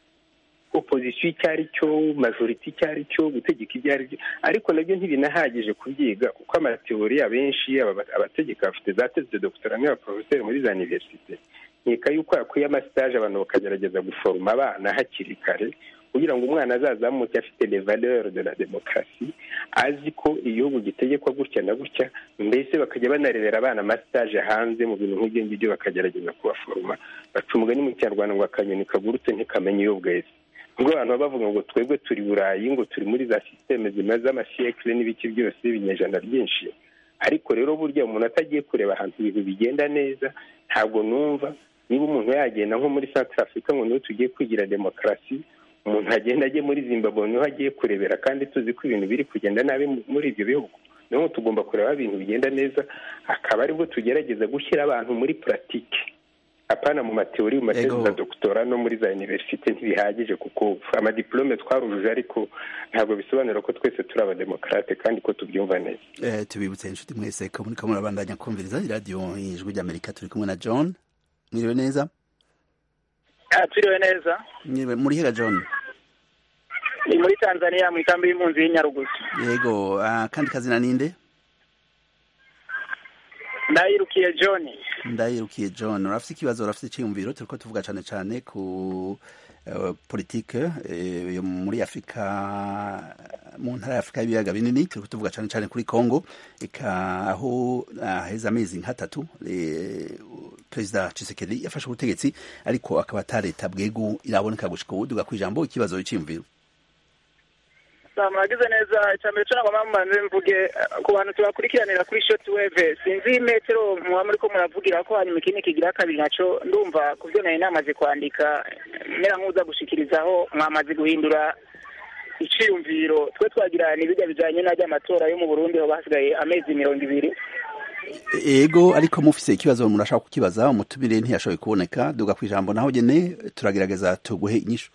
Speaker 6: opozisiyo icyo ari cyo majoriti icyo ari cyo gutegeka ibyo ari byo ariko nabyo ntibinahagije kubyiga kuko amateori abenshi aba- abategeka bafite za tesi de dogitera n'abaporofeseri muri za iniverisite nkeka yuko hakwiye amasitaje abantu bakagerageza guforoma abana hakiri kare kugira ngo umwana azazamuke afite les valeurs de la demokarasi azi ko igihugu gitegekwa gutya na gutya mbese bakajya banarebera abana amasitaje hanze mu bintu nk'ibyo ngibyo bakagerageza kubaforoma baca umugani mu kinyarwanda ngo akanyoni kagurutse ntikamenya iyo bweze ubwo abantu baba bavuga ngo twebwe turi burayi ngo turi muri za sisiteme zimaze amasiyekire n'ibiki byose ibinyejana byinshi ariko rero burya umuntu atagiye kureba ahantu ibintu bigenda neza ntabwo numva niba umuntu yagenda nko muri Central Africa ngo niho tugiye kwigira demokarasi umuntu agenda ajye muri zimbabwe niho agiye kurebera kandi tuzi ko ibintu biri kugenda nabi mu- muri ibyo bihugu niho tugomba kureba aho ibintu bigenda neza akaba aribwo tugerageza gushyira abantu muri puratike apana mu mateori mu matezi
Speaker 1: Yego.
Speaker 6: za dogitora no muri za iniverisite ntibihagije kuko amadiplome twarujuje ariko ntabwo bisobanura ko twese turi abademokarate kandi ko tubyumva neza
Speaker 1: Eh, tubibutse inshuti mwese ko muriko murabandanya kumviriza iradiyo ijwi ry'amerika turi kumwe na john mwiriwe neza
Speaker 10: turiwe neza
Speaker 1: mwiriwe muri hega john
Speaker 10: ni muri tanzania mu ikambi y'impunzi y'inyarugusu
Speaker 1: yego ah, kandi kazina ninde
Speaker 10: ndayirukiye john
Speaker 1: ndayirukiye john urafite ikibazo urafite icyiyumviro turiko tuvuga cane cane ku eh, politike eh, yo muri afurika mu ntara ya afurika y'ibiyaga binini turiko tuvuga cane cane kuri congo eka aho haheze amezi nk'atatu perezida Tshisekedi yafashe ubutegetsi ariko akaba ata leta bwegu iraboneka gushika ubu duga kw'ijambo ikibazo c'imviro
Speaker 10: mwagize neza icambere co nagomba mubanze mvuge ku bantu tubakurikiranira kuri shoti weve sinzi metero muba muriko muravugira ko hanyuma ikindi kigira kabiri naco ndumva ku vyo nari namaze kwandika mera nk'uza gushikirizaho mwamaze guhindura iciyumviro twe twagira n'ibiga bijanye n'ary'amatora yo mu burundi ho basigaye amezi mirongo ibiri
Speaker 1: ego ariko mufise ikibazo murashaka kukibaza umutumire ntiyashoboye kuboneka duga kw'ijambo naho nyene turagerageza tuguhe inyishu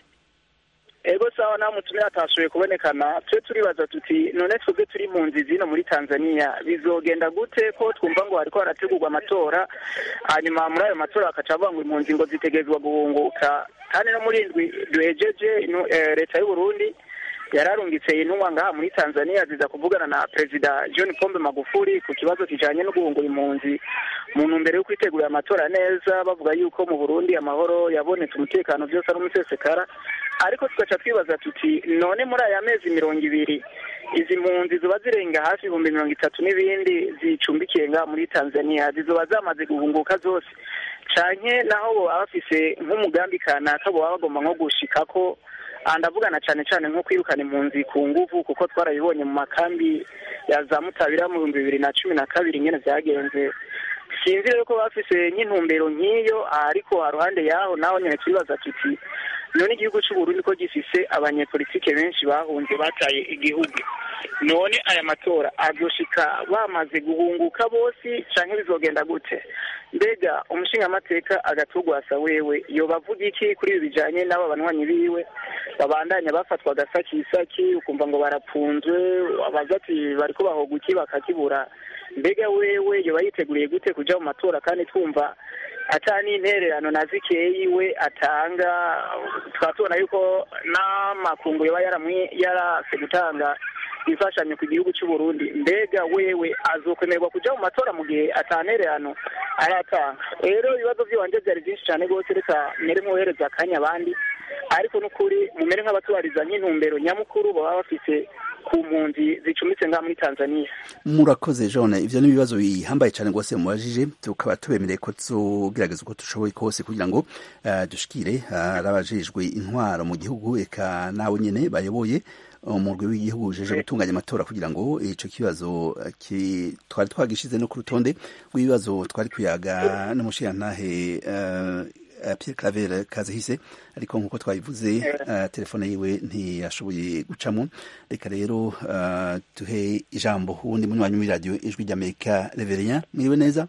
Speaker 10: ego sawa nawe mutumire atashoboye kubonekana twe turibaza tuti none twebwe turi mu nzi zino muri tanzania bizogenda gute ko twumva ngo hariko harategurwa amatora hanyuma muri ayo matora bakaca bavuga ngo impunzi ngo zitegerezwa guhunguka kandi no muri indwi duhejeje leta y'uburundi yararungitse intumwa ngaha muri tanzania ziza kuvugana na perezida john pombe magufuli ku kibazo kijanye no guhungura impunzi mu ntumbero yo kwitegurira amatora neza bavuga yuko mu burundi amahoro yabonetse umutekano byose ari umusesekara ariko tugaca twibaza tuti none muri aya mezi mirongo ibiri izi mpunzi ziba zirenga hafi ibihumbi mirongo itatu n'ibindi zicumbikiye ngaha muri tanzania zizoba zamaze guhunguka zose canke naho boba bafise nk'umugambi kanaka boba bagomba nko gushikako ndavugana cyane cyane nko kwirukana impunzi ku nguvu kuko twarabibonye mu makambi ya za mutabira mu bihumbi bibiri na cumi na kabiri nyine byagenze sinzi rero ko bafise nk'intumbero nk'iyo ariko haruhande yaho naho nyine turibaza tuti none igihugu cy'uburundi ko gifise abanyepolitike benshi bahunze bataye igihugu none aya matora azoshika bamaze guhunguka bose canke bizogenda gute mbega umushingamateka agatugwasa wewe yoba avuga iki kuri ibi bijanye n'aba banywanyi biwe babandanya bafatwa agasakisaki ukumva ngo barapfunzwe abaza ati bariko bahoga iki bakakibura mbega wewe yoba yiteguriye gute kuja mu matora kandi twumva ata n'intererano na zikeyi we atanga tukaba tubona yuko n'amakungu yoba yarase gutanga imfashanyo ku gihugu cy'u Burundi mbega wewe azokwemerwa kuja mu matora mu gihe atantererano aratanga rero ibibazo by'iwanje byari byinshi cyane rwose reka mere nk'uhereza akanya abandi ariko n'ukuri mumere nk'abatubariza nk'intumbero nyamukuru baba bafise ku mpunzi zicumbitse ngaha muri tanzania
Speaker 1: murakoze jone ivyo ni ibibazo bihambaye cyane rwose mubajije tukaba tubemereye ko tuzogerageza uko dushoboye kose kugira ngo uh, dushikire arabajejwe uh, intwaro mu gihugu eka nawe nyene bayoboye umurwi w'igihugu ujeje gutunganya amatora kugira ngo ico kibazo twari twagishize no ku rutonde rw'ibibazo twari kuyaga n'umushirantahe uh, Pierre Claver Kazihise ariko nkuko twabivuze uh, telefone yiwe ntiyashoboye gucamo reka rero uh, tuhe ijambo uwundi munywanyi muri radio ijwi ry'Amerika Reverien mwiriwe neza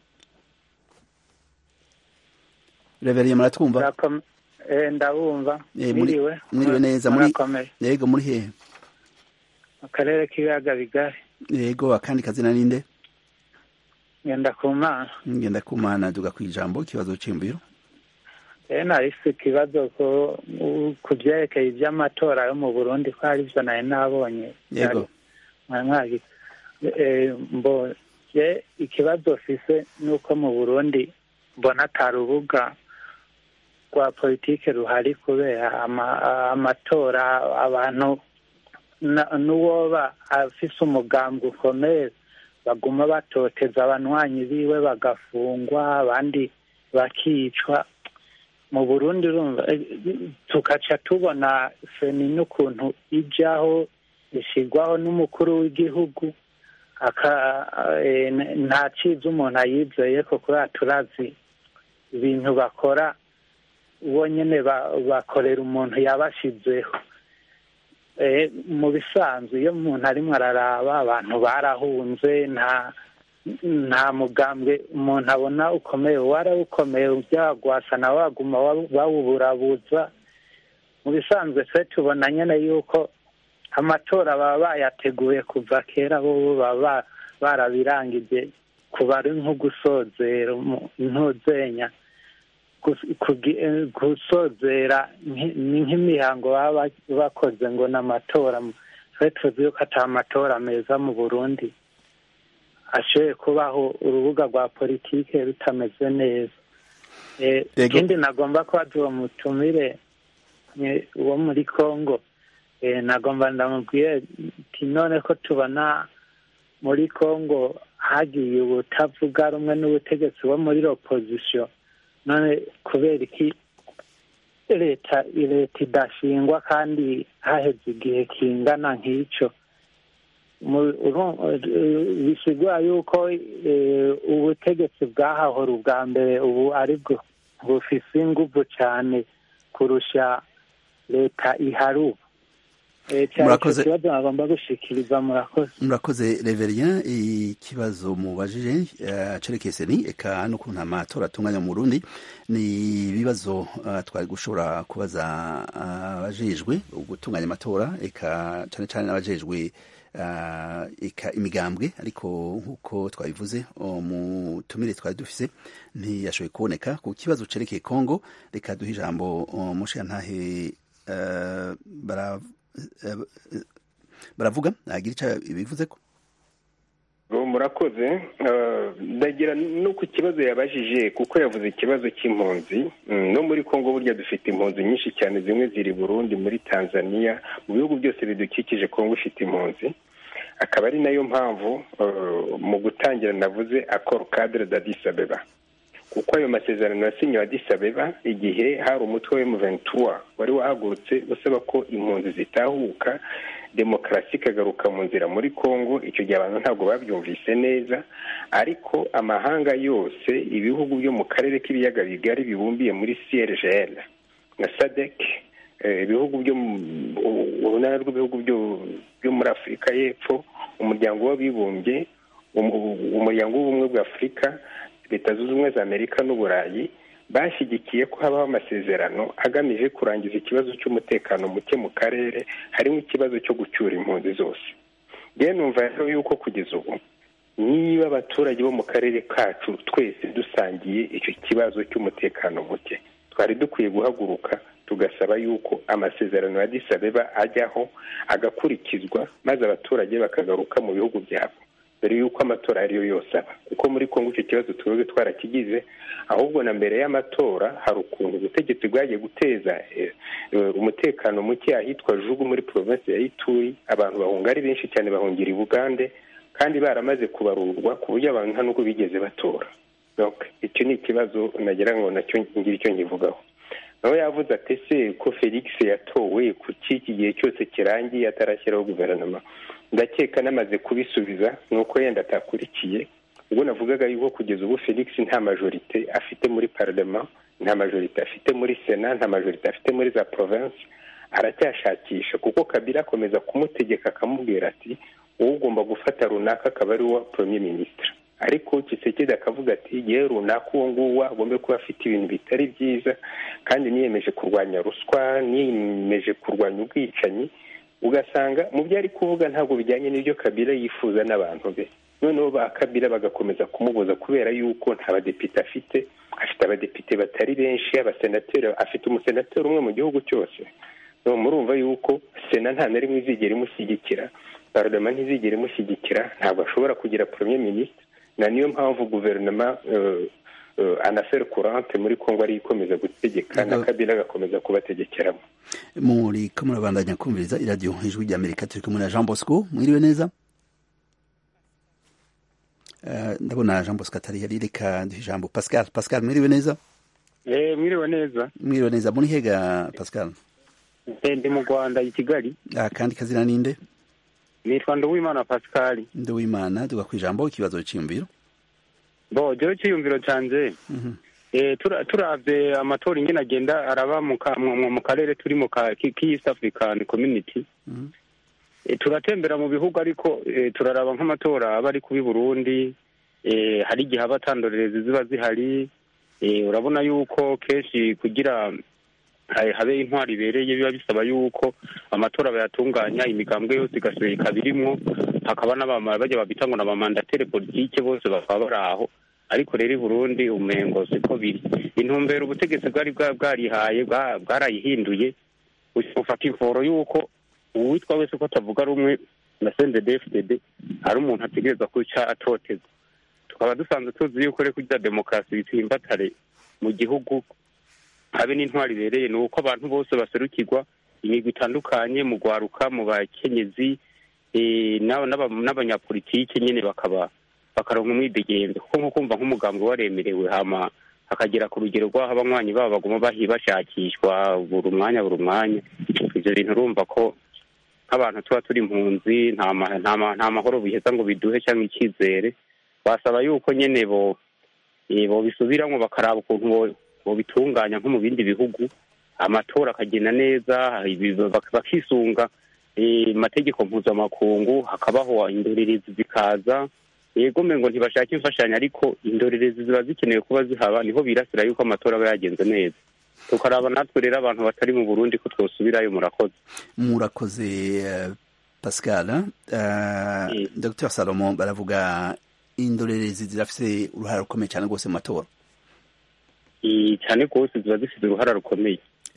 Speaker 1: Reverien muratwumva
Speaker 11: eh ndabumva
Speaker 1: Eh, muri-
Speaker 11: mwiriwe
Speaker 1: mwiriwe neza muri
Speaker 11: murakomeye
Speaker 1: yego muri hehe
Speaker 11: akarere k'ibiyaga bigari
Speaker 1: yego akandi kazina ninde
Speaker 11: ngenda ku mana
Speaker 1: ngenda kumana duga kwijambo ikibazo c'imbiro
Speaker 11: rero narifise ikibazo ko u- ku vyerekeye ivy'amatora yo mu burundi ko hari ivyo nari nabonye
Speaker 1: yego
Speaker 11: mwari mwagi eh, mbo je ikibazo fise nuko mu burundi mbona ata rubuga rwa politike ruhari kubera ama- amatora abantu na- n'uwoba afise umugambi ukomeye baguma batoteza abanywanyi biwe bagafungwa abandi bakicwa mu burundi urumva eh, tugaca tubona feni n'ukuntu ijaho ishyirwaho n'umukuru w'igihugu aka- eh, nta ciza umuntu ayizeye ko kubera turazi ibintu bakora bo nyene ba- bakorera umuntu yabashizeho Eh, mu bisanzwe iyo umuntu arimwo araraba abantu barahunze nta nta mugambwe umuntu abona ukomeye warawukomeye byagwasa nawe waguma wa- bawuburabuza mu bisanzwe twe tubona nyene yuko amatora baba bayateguye kuva kera bo baba barabirangije kuba ari nko gusozera umu- ntuzenya gus- kugi- eh, gusozera nki- ni nk'imihango baba ba- bakoze ngo ni amatora twe tuzi yuko ata matora meza mu burundi ashoboye kubaho urubuga rwa politike rutameze neza Eh,
Speaker 1: Yego.
Speaker 11: ikindi nagomba kubaza uwo mutumire eh, wo muri congo nagomba ndamubwiye ati none ko tubona muri congo hagiye ubutavuga rumwe n'ubutegetsi bo muri opozisiyo none kubera iki leta leta idashingwa kandi haheze igihe kingana nk'icyo bisigura yuko ubutegetsi bwahahora ubwa mbere ubu ari bwo bufise inguvu cyane kurusha leta ihari ubu
Speaker 1: murakoze
Speaker 11: ikibazo bagomba gushikiriza murakoze
Speaker 1: murakoze reverien ikibazo mubajije cerekese ni eka n'ukuntu amatora atunganya mu Burundi ni ibibazo twari gushobora kubaza abajejwe gutunganya amatora eka cyane cyane n'abajejwe eka imigambwe ariko nk'uko twabivuze umutumire twari dufise ntiyashoboye kuboneka ku kibazo cerekeye Congo reka duhe ijambo mushiyantahe baravuga ntagira icyo bivuze ko
Speaker 6: murakoze ndagira no ku kibazo yabajije kuko yavuze ikibazo cy'impunzi no muri congo burya dufite impunzi nyinshi cyane zimwe ziri burundi muri tanzania mu bihugu byose bidukikije congo ifite impunzi akaba ari nayo mpamvu mu gutangira navuze akoro kadire da disabeba kuko ayo masezerano yasinyiwe adisabeba igihe hari umutwe wa ventura wari wahagurutse usaba ko impunzi zitahuka demokarasi ikagaruka mu nzira muri congo icyo gihe abantu ntabwo babyumvise neza ariko amahanga yose ibihugu byo mu karere k'ibiyaga bigari bibumbiye muri crgl na sadec ibihugu byo urunani rw'ibihugu byo muri afurika y'epfo umuryango w'abibumbye umuryango w'ubumwe bwa afurika leta zunze ubumwe za amerika n'uburayi bashyigikiye ko habaho amasezerano agamije kurangiza ikibazo cy'umutekano muke mu karere harimo ikibazo cyo gucyura impunzi zose rero numva rero yuko kugeza ubu niba abaturage bo mu karere kacu twese dusangiye icyo kibazo cy'umutekano muke twari dukwiye guhaguruka tugasaba yuko amasezerano ya disabeba ajyaho agakurikizwa maze abaturage bakagaruka mu bihugu byabo mbere y'uko amatora ariyo yose aba kuko muri congo icyo kibazo twebwe twarakigize ahubwo na mbere y'amatora hari ukuntu ubutegetsi bwagiye guteza umutekano muke ahitwa jugu muri provinsi ya ituri abantu bahunga ari benshi cyane bahungira i bugande kandi baramaze kubarurwa ku buryo abantu nta n'ubwo bigeze batora icyo ni ikibazo nagira ngo nacyo ngira icyo nkivugaho nawe yavuze ati ese ko felix yatowe kuki iki gihe cyose kirangiye atarashyiraho guverinoma ndakeka namaze kubisubiza ni uko yenda atakurikiye ubwo navugaga yuko kugeza ubu felix nta majorite afite muri parlement nta majorite afite muri sena nta majorite afite muri za province aracyashakisha kuko kabila akomeza kumutegeka akamubwira ati wowe ugomba gufata runaka akaba ari uwa premier ministre ariko kisekedi akavuga ati yewe runaka uwo nguwo agomba kuba afite ibintu bitari byiza kandi niyemeje kurwanya ruswa niyemeje kurwanya ubwicanyi ugasanga mu byo ari kuvuga ntabwo bijyanye n'ibyo kabila yifuza n'abantu be noneho ba kabila bagakomeza kumubuza kubera yuko nta badepite afite afite abadepite batari benshi abasenateri afite umusenateri umwe mu gihugu cyose murumva yuko sena nta na rimwe izigera imushyigikira parlement ntizigera imushyigikira ntabwo ashobora kugira premier ministre na niyo mpamvu guverinoma anafere kurante muri congo ariyo ikomeza gutegeka na kabila agakomeza kubategekeramo
Speaker 1: muri ko murabandanya kumviriza iradiyo ijwi rya amerika turi kumwe na jean bosco mwiriwe neza ndabona jean bosco atari yari reka duhe ijambo pascal pascal mwiriwe neza
Speaker 7: mwiriwe neza
Speaker 1: mwiriwe neza muri hega pascal
Speaker 7: ndi mu rwanda i kigali
Speaker 1: kandi kazina ninde
Speaker 7: nitwa nduwimana pascal
Speaker 1: nduwimana tuga ku ijambo ikibazo cyiyumviro
Speaker 7: bo jewe cyiyumviro canje turavye amatora ingene agenda araba mu karere turi mu k'east african community turatembera mu bihugu ariko turaraba nk'amatora aba ari kubi burundi hari igihe aba atandorerezi ziba zihari urabona yuko kenshi kugira habe intwari ibereye biba bisaba yuko amatora bayatunganya imigambwe yose igasubira ikaba irimwo hakaba bajya babita ngo n'abamandatere politike bose bakaba bari aho ariko rero i burundi umengo siko biri intumbero ubutegetsi bwari bwarihaye bwarayihinduye bufata imforo y'uko uwitwa wese ko atavuga rumwe na sendedefdede ari umuntu ategereza kuca atoteza tukaba dusanzwe tuzi yuko rero kugira demokarasi bitsimbatare mu gihugu habe n'intwari ibereye ni uko abantu bose baserukirwa
Speaker 12: imigwi itandukanye mu gwaruka mu bakenyezi eh, n'aba- n'aba- n'abanyapolitike nyine bakaba bakaronka umwidegemvyo kuko nko kumva nk'umugambi waremerewe hama hakagera ku rugero rw'aho abanywanyi babo baguma bahi bashakishwa buri mwanya buri mwanya ivyo bintu urumva ko nk'abantu tuba turi impunzi nta ma- nta ma- nta mahoro biheza ngo biduhe cyangwa icyizere basaba yuko nyene bo eh, bobisubiramwo bakaraba ukuntu bo- bobitunganya nko mu bindi bihugu amatora akagenda neza ibi- bak- bakisunga eh, amategeko mpuzamakungu hakabaho indorerezi zikaza yego ngo ntibashaka imfashanyo ariko indorerezi ziba zikenewe kuba zihaba niho birasira yuko amatora aba yagenze neza tukaraba natwe rero abantu batari mu burundi ko twosubirayo murakoze
Speaker 1: murakoze eh, pascal eh, dr salomo baravuga indorerezi zirafise uruhare rukomeye cyane rwose mu matora
Speaker 12: Eh, cyane rwose ziba zifite uruhara rukomeye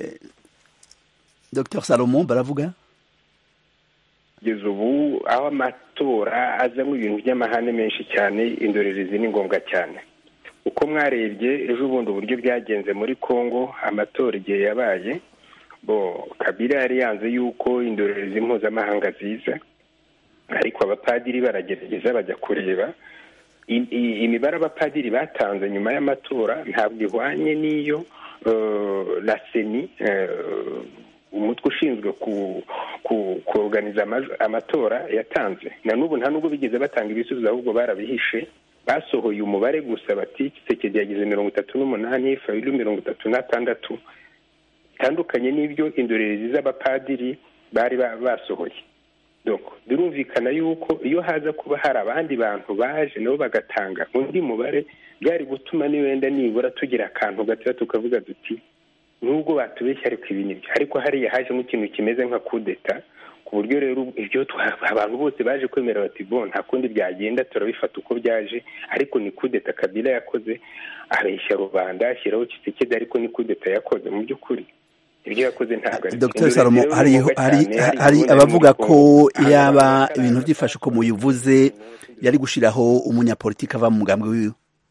Speaker 1: dr salomo baravuga
Speaker 6: kugeza ubu aho amatora azamo ibintu by'amahane menshi cyane indorerezi ni ngombwa cyane uko mwarebye ejo bundi uburyo byagenze muri congo amatora igihe yabaye bo kabila yari yanze yuko indorerezi mpuzamahanga ziza ariko abapadiri baragerageza bajya kureba I- i- imibare abapadiri batanze nyuma y'amatora ntabwo ihwanye n'iyo eh, la seni eh, umutwe ushinzwe ku ku kuorganiza amaj- amatora yatanze na n'ubu nta nubwo bigeze batanga ibisubizo ahubwo barabihishe basohoye umubare gusa bati kisekedi yagize mirongo itatu n'umunani fayulu mirongo itatu n'atandatu bitandukanye n'ibyo indorerezi z'abapadiri bari ba- basohoye donc birumvikana yuko iyo haza kuba hari abandi bantu baje nabo bagatanga undi mubare byari gutuma niwenda nibura tugira akantu gatoya tukavuga duti nubwo batubeshya ariko ibi nibyo ariko hariya hajemo ikintu kimeze nka kudeta ku buryo rero ibyo twa- abantu bose baje kwemera bati bo nta kundi byagenda turabifata uko byaje ariko ni kudeta kabila yakoze abeshya rubanda ashyiraho kisekedi ariko ni kudeta yakoze mu by'ukuri ibyo yakoze ntabwo ari
Speaker 1: dr salomo hari hari hari abavuga ko yaba ibintu byifashe uko muyivuze yari gushiraho umunyapolitiki ava mu mugambi wiwe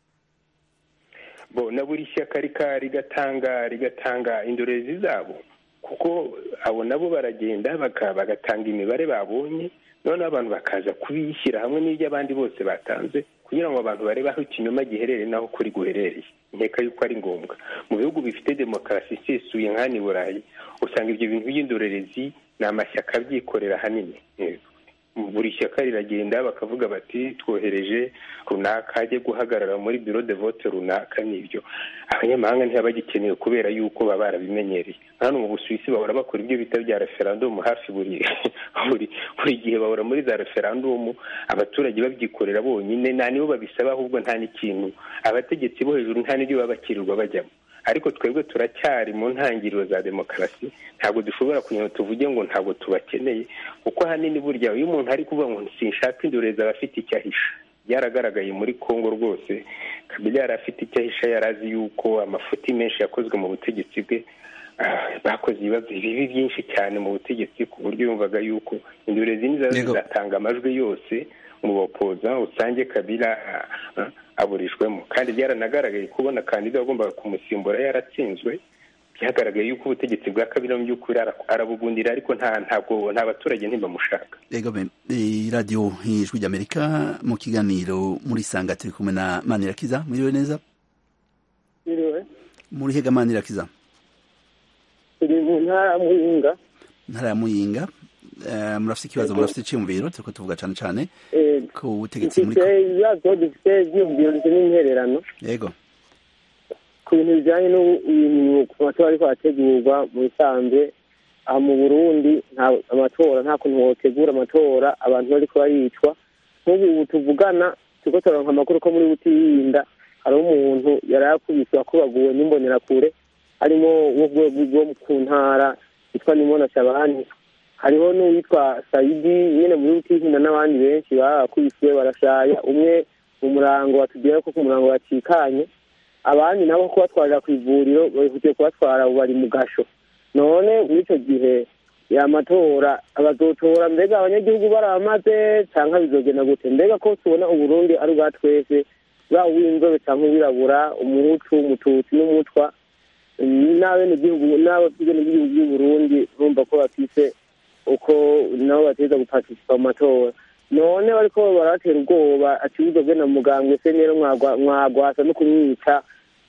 Speaker 6: bo na buri shyaka rika rigatanga rigatanga indorerezi zabo kuko abo nabo baragenda baka- bagatanga imibare babonye noneho abantu bakaza kubishyira hamwe n'ibyo abandi bose batanze kugira ngo abantu barebe aho ikinyoma giherereye n'aho kuri guherereye nkeka yuko ari ngombwa mu bihugu bifite demokarasi isesuye nk'ahani i burayi usanga ibyo bintu by'indorerezi ni amashyaka abyikorera ahanini Yego. buri shyaka riragenda bakavuga bati twohereje runaka ajye guhagarara muri biro de vote runaka n'ibyo abanyamahanga ntibaba bagikeneye kubera yuko baba barabimenyereye hano mu busuwisi bahora bakora ibyo bita bya referandumu hafi buri buri buri gihe bahora muri za referandumu abaturage babyikorera bonyine nta nibo babisaba ahubwo nta n'ikintu abategetsi bo hejuru nta n'ibyo baba bakirirwa bajyamo ariko twebwe turacyari mu ntangiriro za demokarasi ntabwo dushobora kugira ngo tuvuge ngo ntabwo tubakeneye kuko ahanini burya iyo umuntu ari kuvuga ngo sinshaka indorerezi aba afite icyo ahisha byaragaragaye muri congo rwose kabila yari afite icyo ahisha yari azi yuko amafuti menshi yakozwe mu butegetsi bwe ah, bakoze ibibazo bibi byinshi cyane mu butegetsi ku buryo yumvaga yuko indorerezi nizaza
Speaker 1: Yego.
Speaker 6: zizatanga amajwi yose mu bapoza usange kabila ah, ah, aburishwemo kandi byaranagaragaye kubona kandida wagombaga kumusimbura yaratsinzwe byagaragaye yuko ubutegetsi bwa kabila mu by'ukuri ara- arabugundira ariko nta ntabwo nta baturage ntibamushaka
Speaker 1: Ego be, eh, radio ijwi ry'Amerika mu kiganiro muri sanga turi kumwe na Manirakiza mwiriwe neza
Speaker 13: Biriwe.
Speaker 1: muri hega Manirakiza
Speaker 13: turi mu ntara ya muyinga
Speaker 1: ntara ya Muyinga eh, murafite ikibazo murafite iciyumviro turiko tuvuga cane cane
Speaker 13: Eh,
Speaker 1: ku butegetsi muri
Speaker 13: dufite ibibazo dufite ibyiyumviro ndetse n'intererano
Speaker 1: yego
Speaker 13: ku bintu bijyanye n'ibintu ku matora ariko arategurwa mu bisanzwe aha mu burundi nta amatora nta kuntu wotegura amatora abantu bariko baricwa nk'ubu ubu tuvugana turiko turaronka amakuru ko muri butirinda hariho umuntu yari yakubiswe akubaguwe n'imbonerakure harimo wo ku rwego rwo ku ntara yitwa nimona shabani hariho n'uwitwa sayidi nyine muri butihinda n'abandi benshi bakubiswe barashaya umwe mu murango batubwira ko ku murango bacikanye abandi nabo kubatwarira ku ivuriro bahutiye kubatwara ubu bari mu gasho none muri icyo gihe ya matora abazotora mbega abanyagihugu baramaze cyangwa bizogenda gute mbega ko tubona uburundi ari ubwa twese bwa uw'inzobe cyangwa uwirabura umuhutu umututsi n'umutwa n'abenegihugu n'abenegihugu by'u Burundi urumva ko bafise uko nabo bateza guparticipa mu matora none bariko barabatera ubwoba akibuzo bwe na mugambwe se rero mwagwasa no kumwica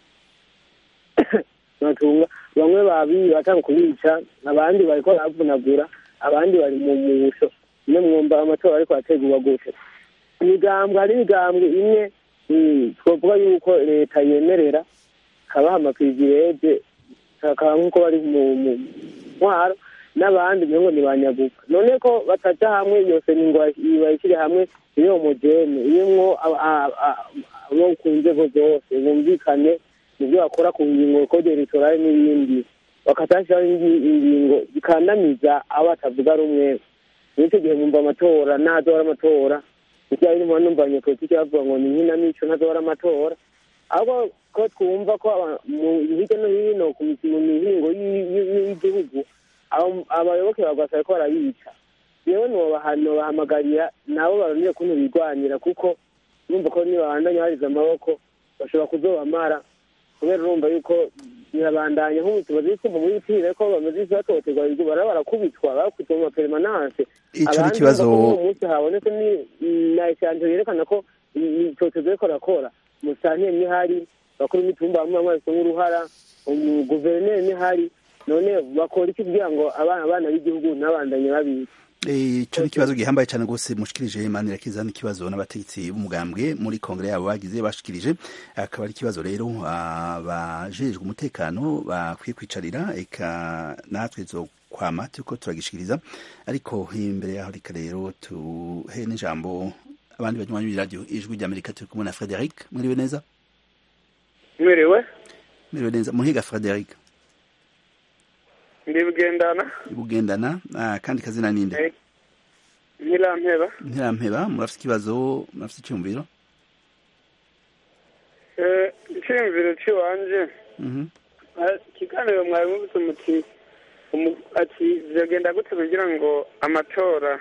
Speaker 13: batunga bamwe babi batanga kubica abandi bariko baravunagura abandi bari mu musho niyo mwumva amatora ariko ategurwa gutyo imigambwe hari imigambwe imwe twavuga yuko leta yemerera kabaha amapirivireje kakaba nk'uko bari mu ntwaro n'abandi ngo ni banyaguka none ko bataja hamwe yose ni ngo bayishyire hamwe iyo mugene irimwo abo ku nzego zose bumvikane mu byo bakora ku ngingo kode ritorale n'ibindi bakatashyiraho ingingo zikandamiza abo batavuga rumwe n'icyo gihe mwumva amatora ntazobara amatora ibyaha birimo numva abanyepolitiki bavuga ngo ni nkinamico ntazobara amatora ahubwo ko twumva ko hirya no hino mu mihingo y'igihugu abayoboke bagwasa ko barabica yewe nobahamagarira nabo baronire kuntu bigwanira kuko urumva ko nibabandanya bariza amaboko bashobora kuzobamara kubera urumva yuko birabandanya nk'ubu tumaze twumva muri bitire ko bamaze isi batoterwa bara barakubitwa bakubitwa mu maperemananse abandi uwo munsi habonetse na eshanje yerekana ko itotezo riko rakora musantire nihari bakuru imitumba bamwe bamwe bafite nk'uruhara guverineri nihari none bakora iki kugira ngo abana abana b'igihugu ntabandanye babizi
Speaker 1: ico ni ikibazo gihambaye cyane rwose mushikirije manira kiza n'ikibazo n'abategetsi b'umugambwe muri kongere yabo bagize bashikirije akaba ari ikibazo rero abajejwe umutekano bakwiye kwicarira eka natwe zo kwama turiko turagishikiriza ariko imbere yaho reka rero tuhe n'ijambo abandi banywanyi b'iradiyo ijwi ry'amerika turi kumwe na frederic mwiriwe neza
Speaker 3: mwiriwe
Speaker 1: mwiriwe neza muhiga frederic
Speaker 3: ndi bugendana
Speaker 1: bugendana kandi kazina ninde
Speaker 3: ntirampeba
Speaker 1: ntirampeba murafite ikibazo murafite icyumviro
Speaker 3: icyumviro cy'iwanje ikiganiro mwari mubuze muti ati byagenda gute kugira ngo amatora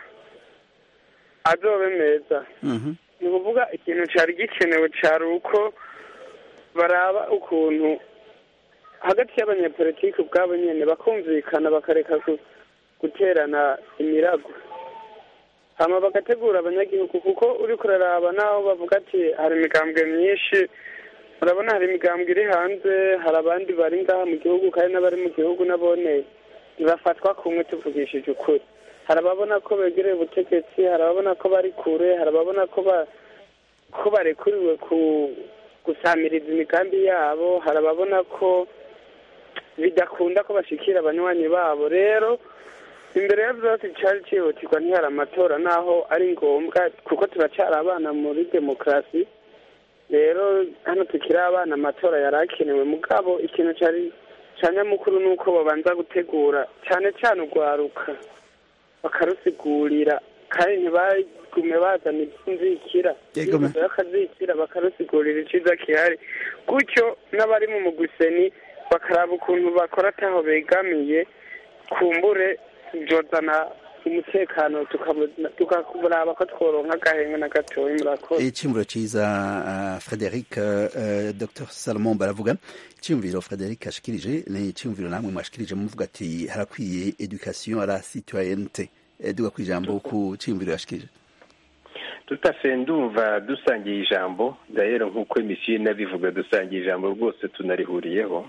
Speaker 3: azobe meza ni ukuvuga ikintu cyari gikenewe cyari uko baraba ukuntu hagati y'abanyepolitiki ubwabo nyine bakumvikana bakareka guterana imirago hama bagategura abanyagihugu kuko uri kuraraba naho bavuga ati hari imigambwe myinshi urabona hari imigambwe iri hanze hari abandi bari ngaha mu gihugu kandi n'abari mu gihugu nabone ntibafatwa kumwe tuvugishije ukuri hari ababona ko begereye ubutegetsi hari ababona ko bari kure hari ababona ko ko barekuriwe gusamiriza imigambi yabo hari ababona ko bidakunda ko bashikira abanywanyi babo rero imbere ya byose cyari cyihutirwa ntihari amatora naho ari ngombwa kuko turacyari abana muri demokarasi rero hano tukiri abana amatora yari akenewe mugabo ikintu cyari cya nyamukuru ni uko babanza gutegura cyane cyane urwaruka bakarusigurira kandi ntibagume bazana iby'inzikira bakazikira bakarusigurira icyiza gihari gutyo n'abari mu muguseni bakaraba ukuntu bakora ataho begamiye kumbure byozana umutekano tukaraba ko tworonka agahenga na gatoya murakoze
Speaker 1: icyumviro cyiza frederic dr salomon baravuga icyumviro frederic ashikirije ni icyumviro namwe mwashikirije muvuga ati harakwiye education à la citoyenneté duga ku ijambo ku cyumviro yashikirije
Speaker 6: tutafe ndumva dusangiye ijambo dahera nk'uko emisiyo inabivuga dusangiye ijambo rwose tunarihuriyeho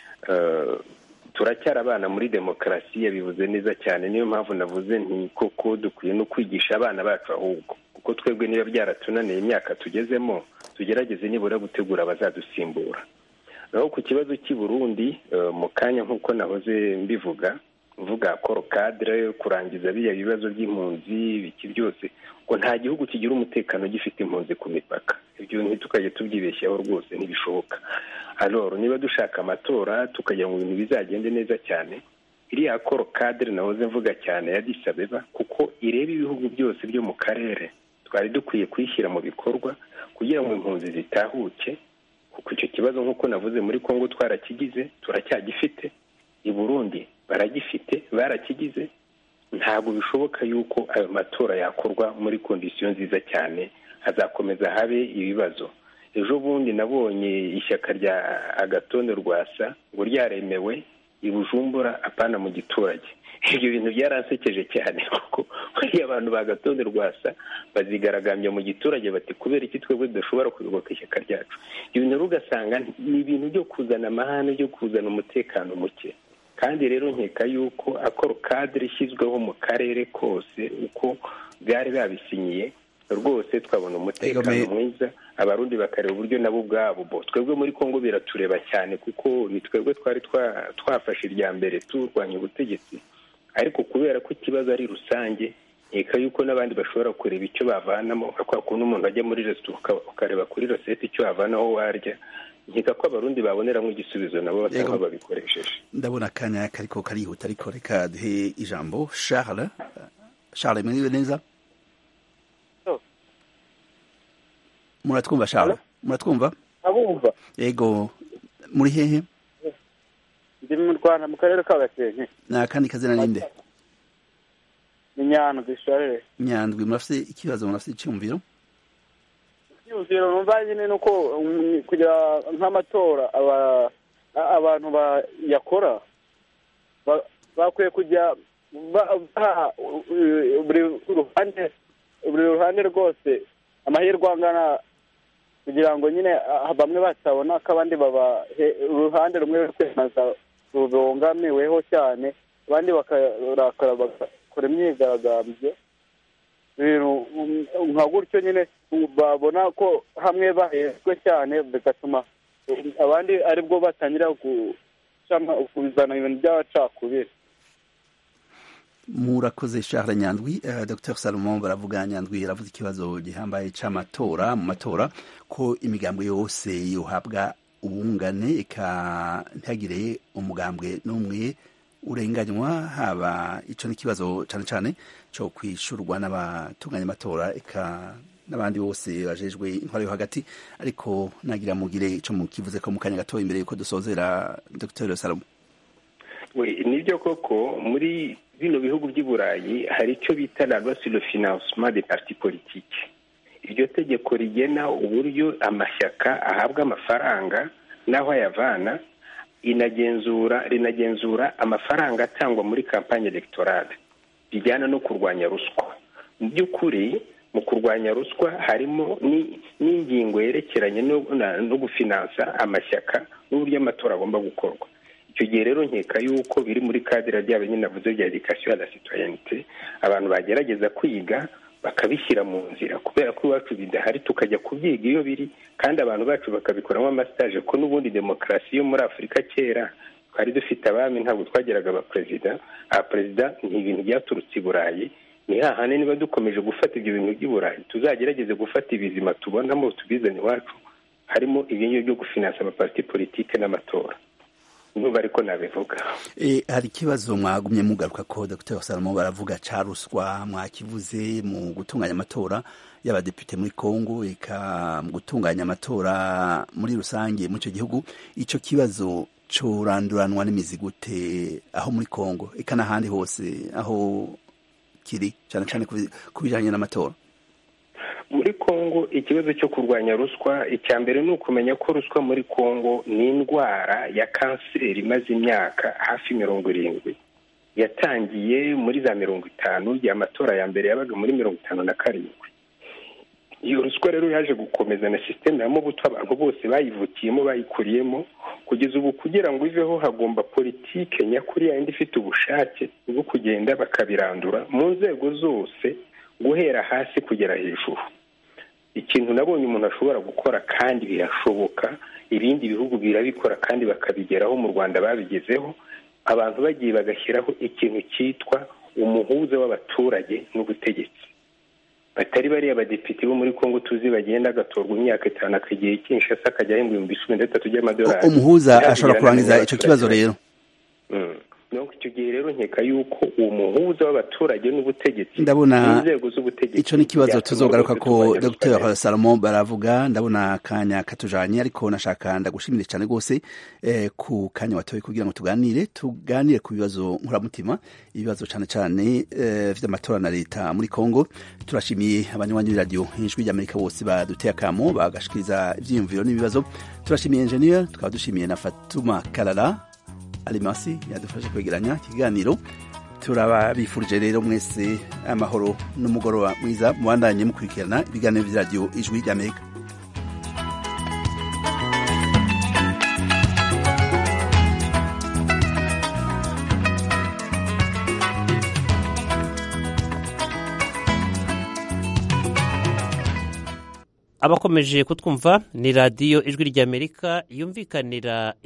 Speaker 6: turacyari abana muri demokarasi yabivuze neza cyane niyo mpamvu navuze nti koko dukwiye no kwigisha abana bacu ahubwo kuko twebwe niba byaratunaniye imyaka tugezemo tugerageze nibura gutegura abazadusimbura naho ku kibazo cy'i Burundi mu kanya nk'uko nahoze mbivuga mvuga koro kadire kurangiza biriya bibazo by'impunzi biki byose ngo nta gihugu kigira umutekano gifite impunzi ku mipaka ibyo ntitukajye tubyibeshyaho rwose ntibishoboka aloro niba dushaka amatora tukagira ngo ibintu bizagende neza cyane iriya koro kadire nahoze mvuga cyane ya disabeba kuko ireba ibihugu byose byo mu karere twari dukwiye kuyishyira mu bikorwa kugira ngo impunzi zitahuke kuko icyo kibazo nk'uko navuze muri congo twarakigize turacyagifite i burundi baragifite barakigize ntabwo bishoboka yuko ayo matora yakorwa muri kondisiyo nziza cyane hazakomeza habe ibibazo ejo bundi nabonye ishyaka rya agatone rwasa ngo ryaremewe i bujumbura apana mu giturage ibyo bintu byaransekeje cyane kuko buriya abantu ba gatonde rwasa bazigaragambya mu giturage bati kubera iki twebwe tudashobora kuyoboka ishyaka ryacu ibyo bintu ugasanga ni ibintu byo kuzana amahane byo kuzana umutekano muke kandi rero nkeka yuko akora kadire ishyizweho mu karere kose uko byari babisinyiye rwose twabona umutekano mwiza abarundi bakareba uburyo nabo ubwabo bo twebwe muri congo biratureba cyane kuko ni twebwe twari twafashe irya mbere turwanya ubutegetsi ariko kubera ko ikibazo ari rusange nkeka yuko n'abandi bashobora kureba icyo bavanamo nka kwa kuntu umuntu ajya muri resitora ukareba kuri rosette icyo wavanaho warya nkeka ko abarundi baboneramo igisubizo nabo batanga babikoresheje
Speaker 1: ndabona akanya kariko karihuta ariko reka duhe ijambo charles charles mwiriwe neza muratwumva charles muratwumva
Speaker 14: abumva
Speaker 1: yego muri hehe
Speaker 14: ndi mu rwanda mu karere ka gakenke
Speaker 1: ni akandi kazina ninde
Speaker 14: ni nyandwi sharire
Speaker 1: nyandwi murafite ikibazo murafite icyumviro
Speaker 14: icyumviro numva nyine ni uko kugira nk'amatora abantu bayakora bakwiye kujya baha buri ruhande buri ruhande rwose amahirwe angana kugira ngo nyine bamwe batabona ko abandi baba uruhande rumwe kwemeza rubangamiweho cyane abandi bakarakara bagakora imyigaragambyo nka gutyo nyine babona ko hamwe bahejwe cyane bigatuma abandi aribwo batangira kuzana ibintu by'abacakubiri
Speaker 1: murakoze Charles nyandwi uh, dr salomon baravuga nyandwi aravuze ikibazo gihambaye c'amatora mu matora ko imigambwe yose yohabwa ubungane eka ntihagire umugambwe n'umwe urenganywa haba ico n'ikibazo cane cane co kwishurwa n'abatunganya amatora eka n'abandi bose bajejwe intwaro yo hagati ariko nagira mugire ico mukivuze ko mu kanya gatoya imbere yuko dusozera dr salomon
Speaker 6: we nibyo koko muri bino bihugu by'i burayi hari icyo bita la loi sur le financement des partis politiques iryo tegeko rigena uburyo amashyaka ahabwa amafaranga n'aho ayavana inagenzura rinagenzura amafaranga atangwa muri kampanye electorale bijyana no kurwanya ruswa mu by'ukuri mu kurwanya ruswa harimo n'ingingo yerekeranye no gufinansa amashyaka n'uburyo amatora agomba gukorwa icyo gihe rero nkeka yuko biri muri kadira ryabo nyine navuze bya edikasiyo ya la citoyenite abantu bagerageza kwiga bakabishyira mu nzira kubera ko iwacu bidahari tukajya kubyiga iyo biri kandi abantu bacu bakabikoramo amasitaje ko n'ubundi demokarasi yo muri afurika kera twari dufite abami ntabwo twageraga abaperezida abaperezida ni ibintu byaturutse i burayi ni hahane niba dukomeje gufata ibyo bintu by'i burayi tuzagerageze gufata ibizima tubonamo tubizane iwacu harimo ibyo byo gufinansa amapariti politike n'amatora nuba ariko nabivuga
Speaker 1: hari ikibazo mwagumye mugaruka ko dr salomo baravuga ca ruswa mwakivuze mu gutunganya amatora y'abadepite muri congo eka mu gutunganya amatora muri rusange mu icyo gihugu icyo kibazo curanduranwa n'imizi gute aho muri congo eka n'ahandi hose aho kiri cyane cyane ku bijyanye n'amatora
Speaker 6: muri congo ikibazo cyo kurwanya ruswa icya mbere ni ukumenya ko ruswa muri congo ni indwara ya kanseri imaze imyaka hafi mirongo irindwi yatangiye muri za mirongo itanu igihe amatora ya mbere yabaga muri mirongo itanu na karindwi iyo ruswa rero yaje gukomeza na sisiteme ya mubuto abantu bose bayivukiyemo bayikuriyemo kugeza ubu kugira ngo iveho hagomba politike nyakuri yindi ifite ubushake bwo kugenda bakabirandura mu nzego zose guhera hasi kugera hejuru ikintu nabonye umuntu ashobora gukora kandi birashoboka ibindi bihugu birabikora kandi bakabigeraho mu rwanda babigezeho abantu bagiye bagashyiraho ikintu cyitwa umuhuza w'abaturage n'ubutegetsi batari bariya badepite bo muri congo tuzi bagenda agatorwa imyaka itanu akagiye kinshasa akajya ahembwa ibihumbi cumi na bitatu by'amadolari
Speaker 1: umuhuza ashobora kurangiza icyo kibazo rero
Speaker 6: icyo gihe rero nkeka yuko uwo muhuza w'abaturage n'ubutegetsi
Speaker 1: ndabona
Speaker 6: inzego z'ubutegetsi
Speaker 1: ico ni kibazo
Speaker 6: byatuma
Speaker 1: tuzogaruka
Speaker 6: rwose
Speaker 1: ko
Speaker 6: tubanya
Speaker 1: Dr
Speaker 6: ruswa
Speaker 1: Salomo baravuga ndabona akanya katujanye ariko nashaka ndagushimire cyane rwose eh, ku kanya watoye kugira ngo tuganire tuganire ku bibazo nkuramutima ibibazo cyane cyane eh, vy'amatora na leta muri Kongo turashimiye abanywanyi b'iradiyo ijwi ry'Amerika bose baduteye akamo bagashikiriza ivyiyumviro n'ibibazo turashimiye engineer tukaba dushimiye na Fatuma Kalala Alimasi yadufashe kwegeranya ikiganiro turababifurije rero mwese amahoro n'umugoroba mwiza mubandanye mukurikirana ibiganiro vy'iradiyo ijwi ry'Amerika
Speaker 15: abakomeje kutwumva ni radiyo ijwi ry'amerika yumvikanira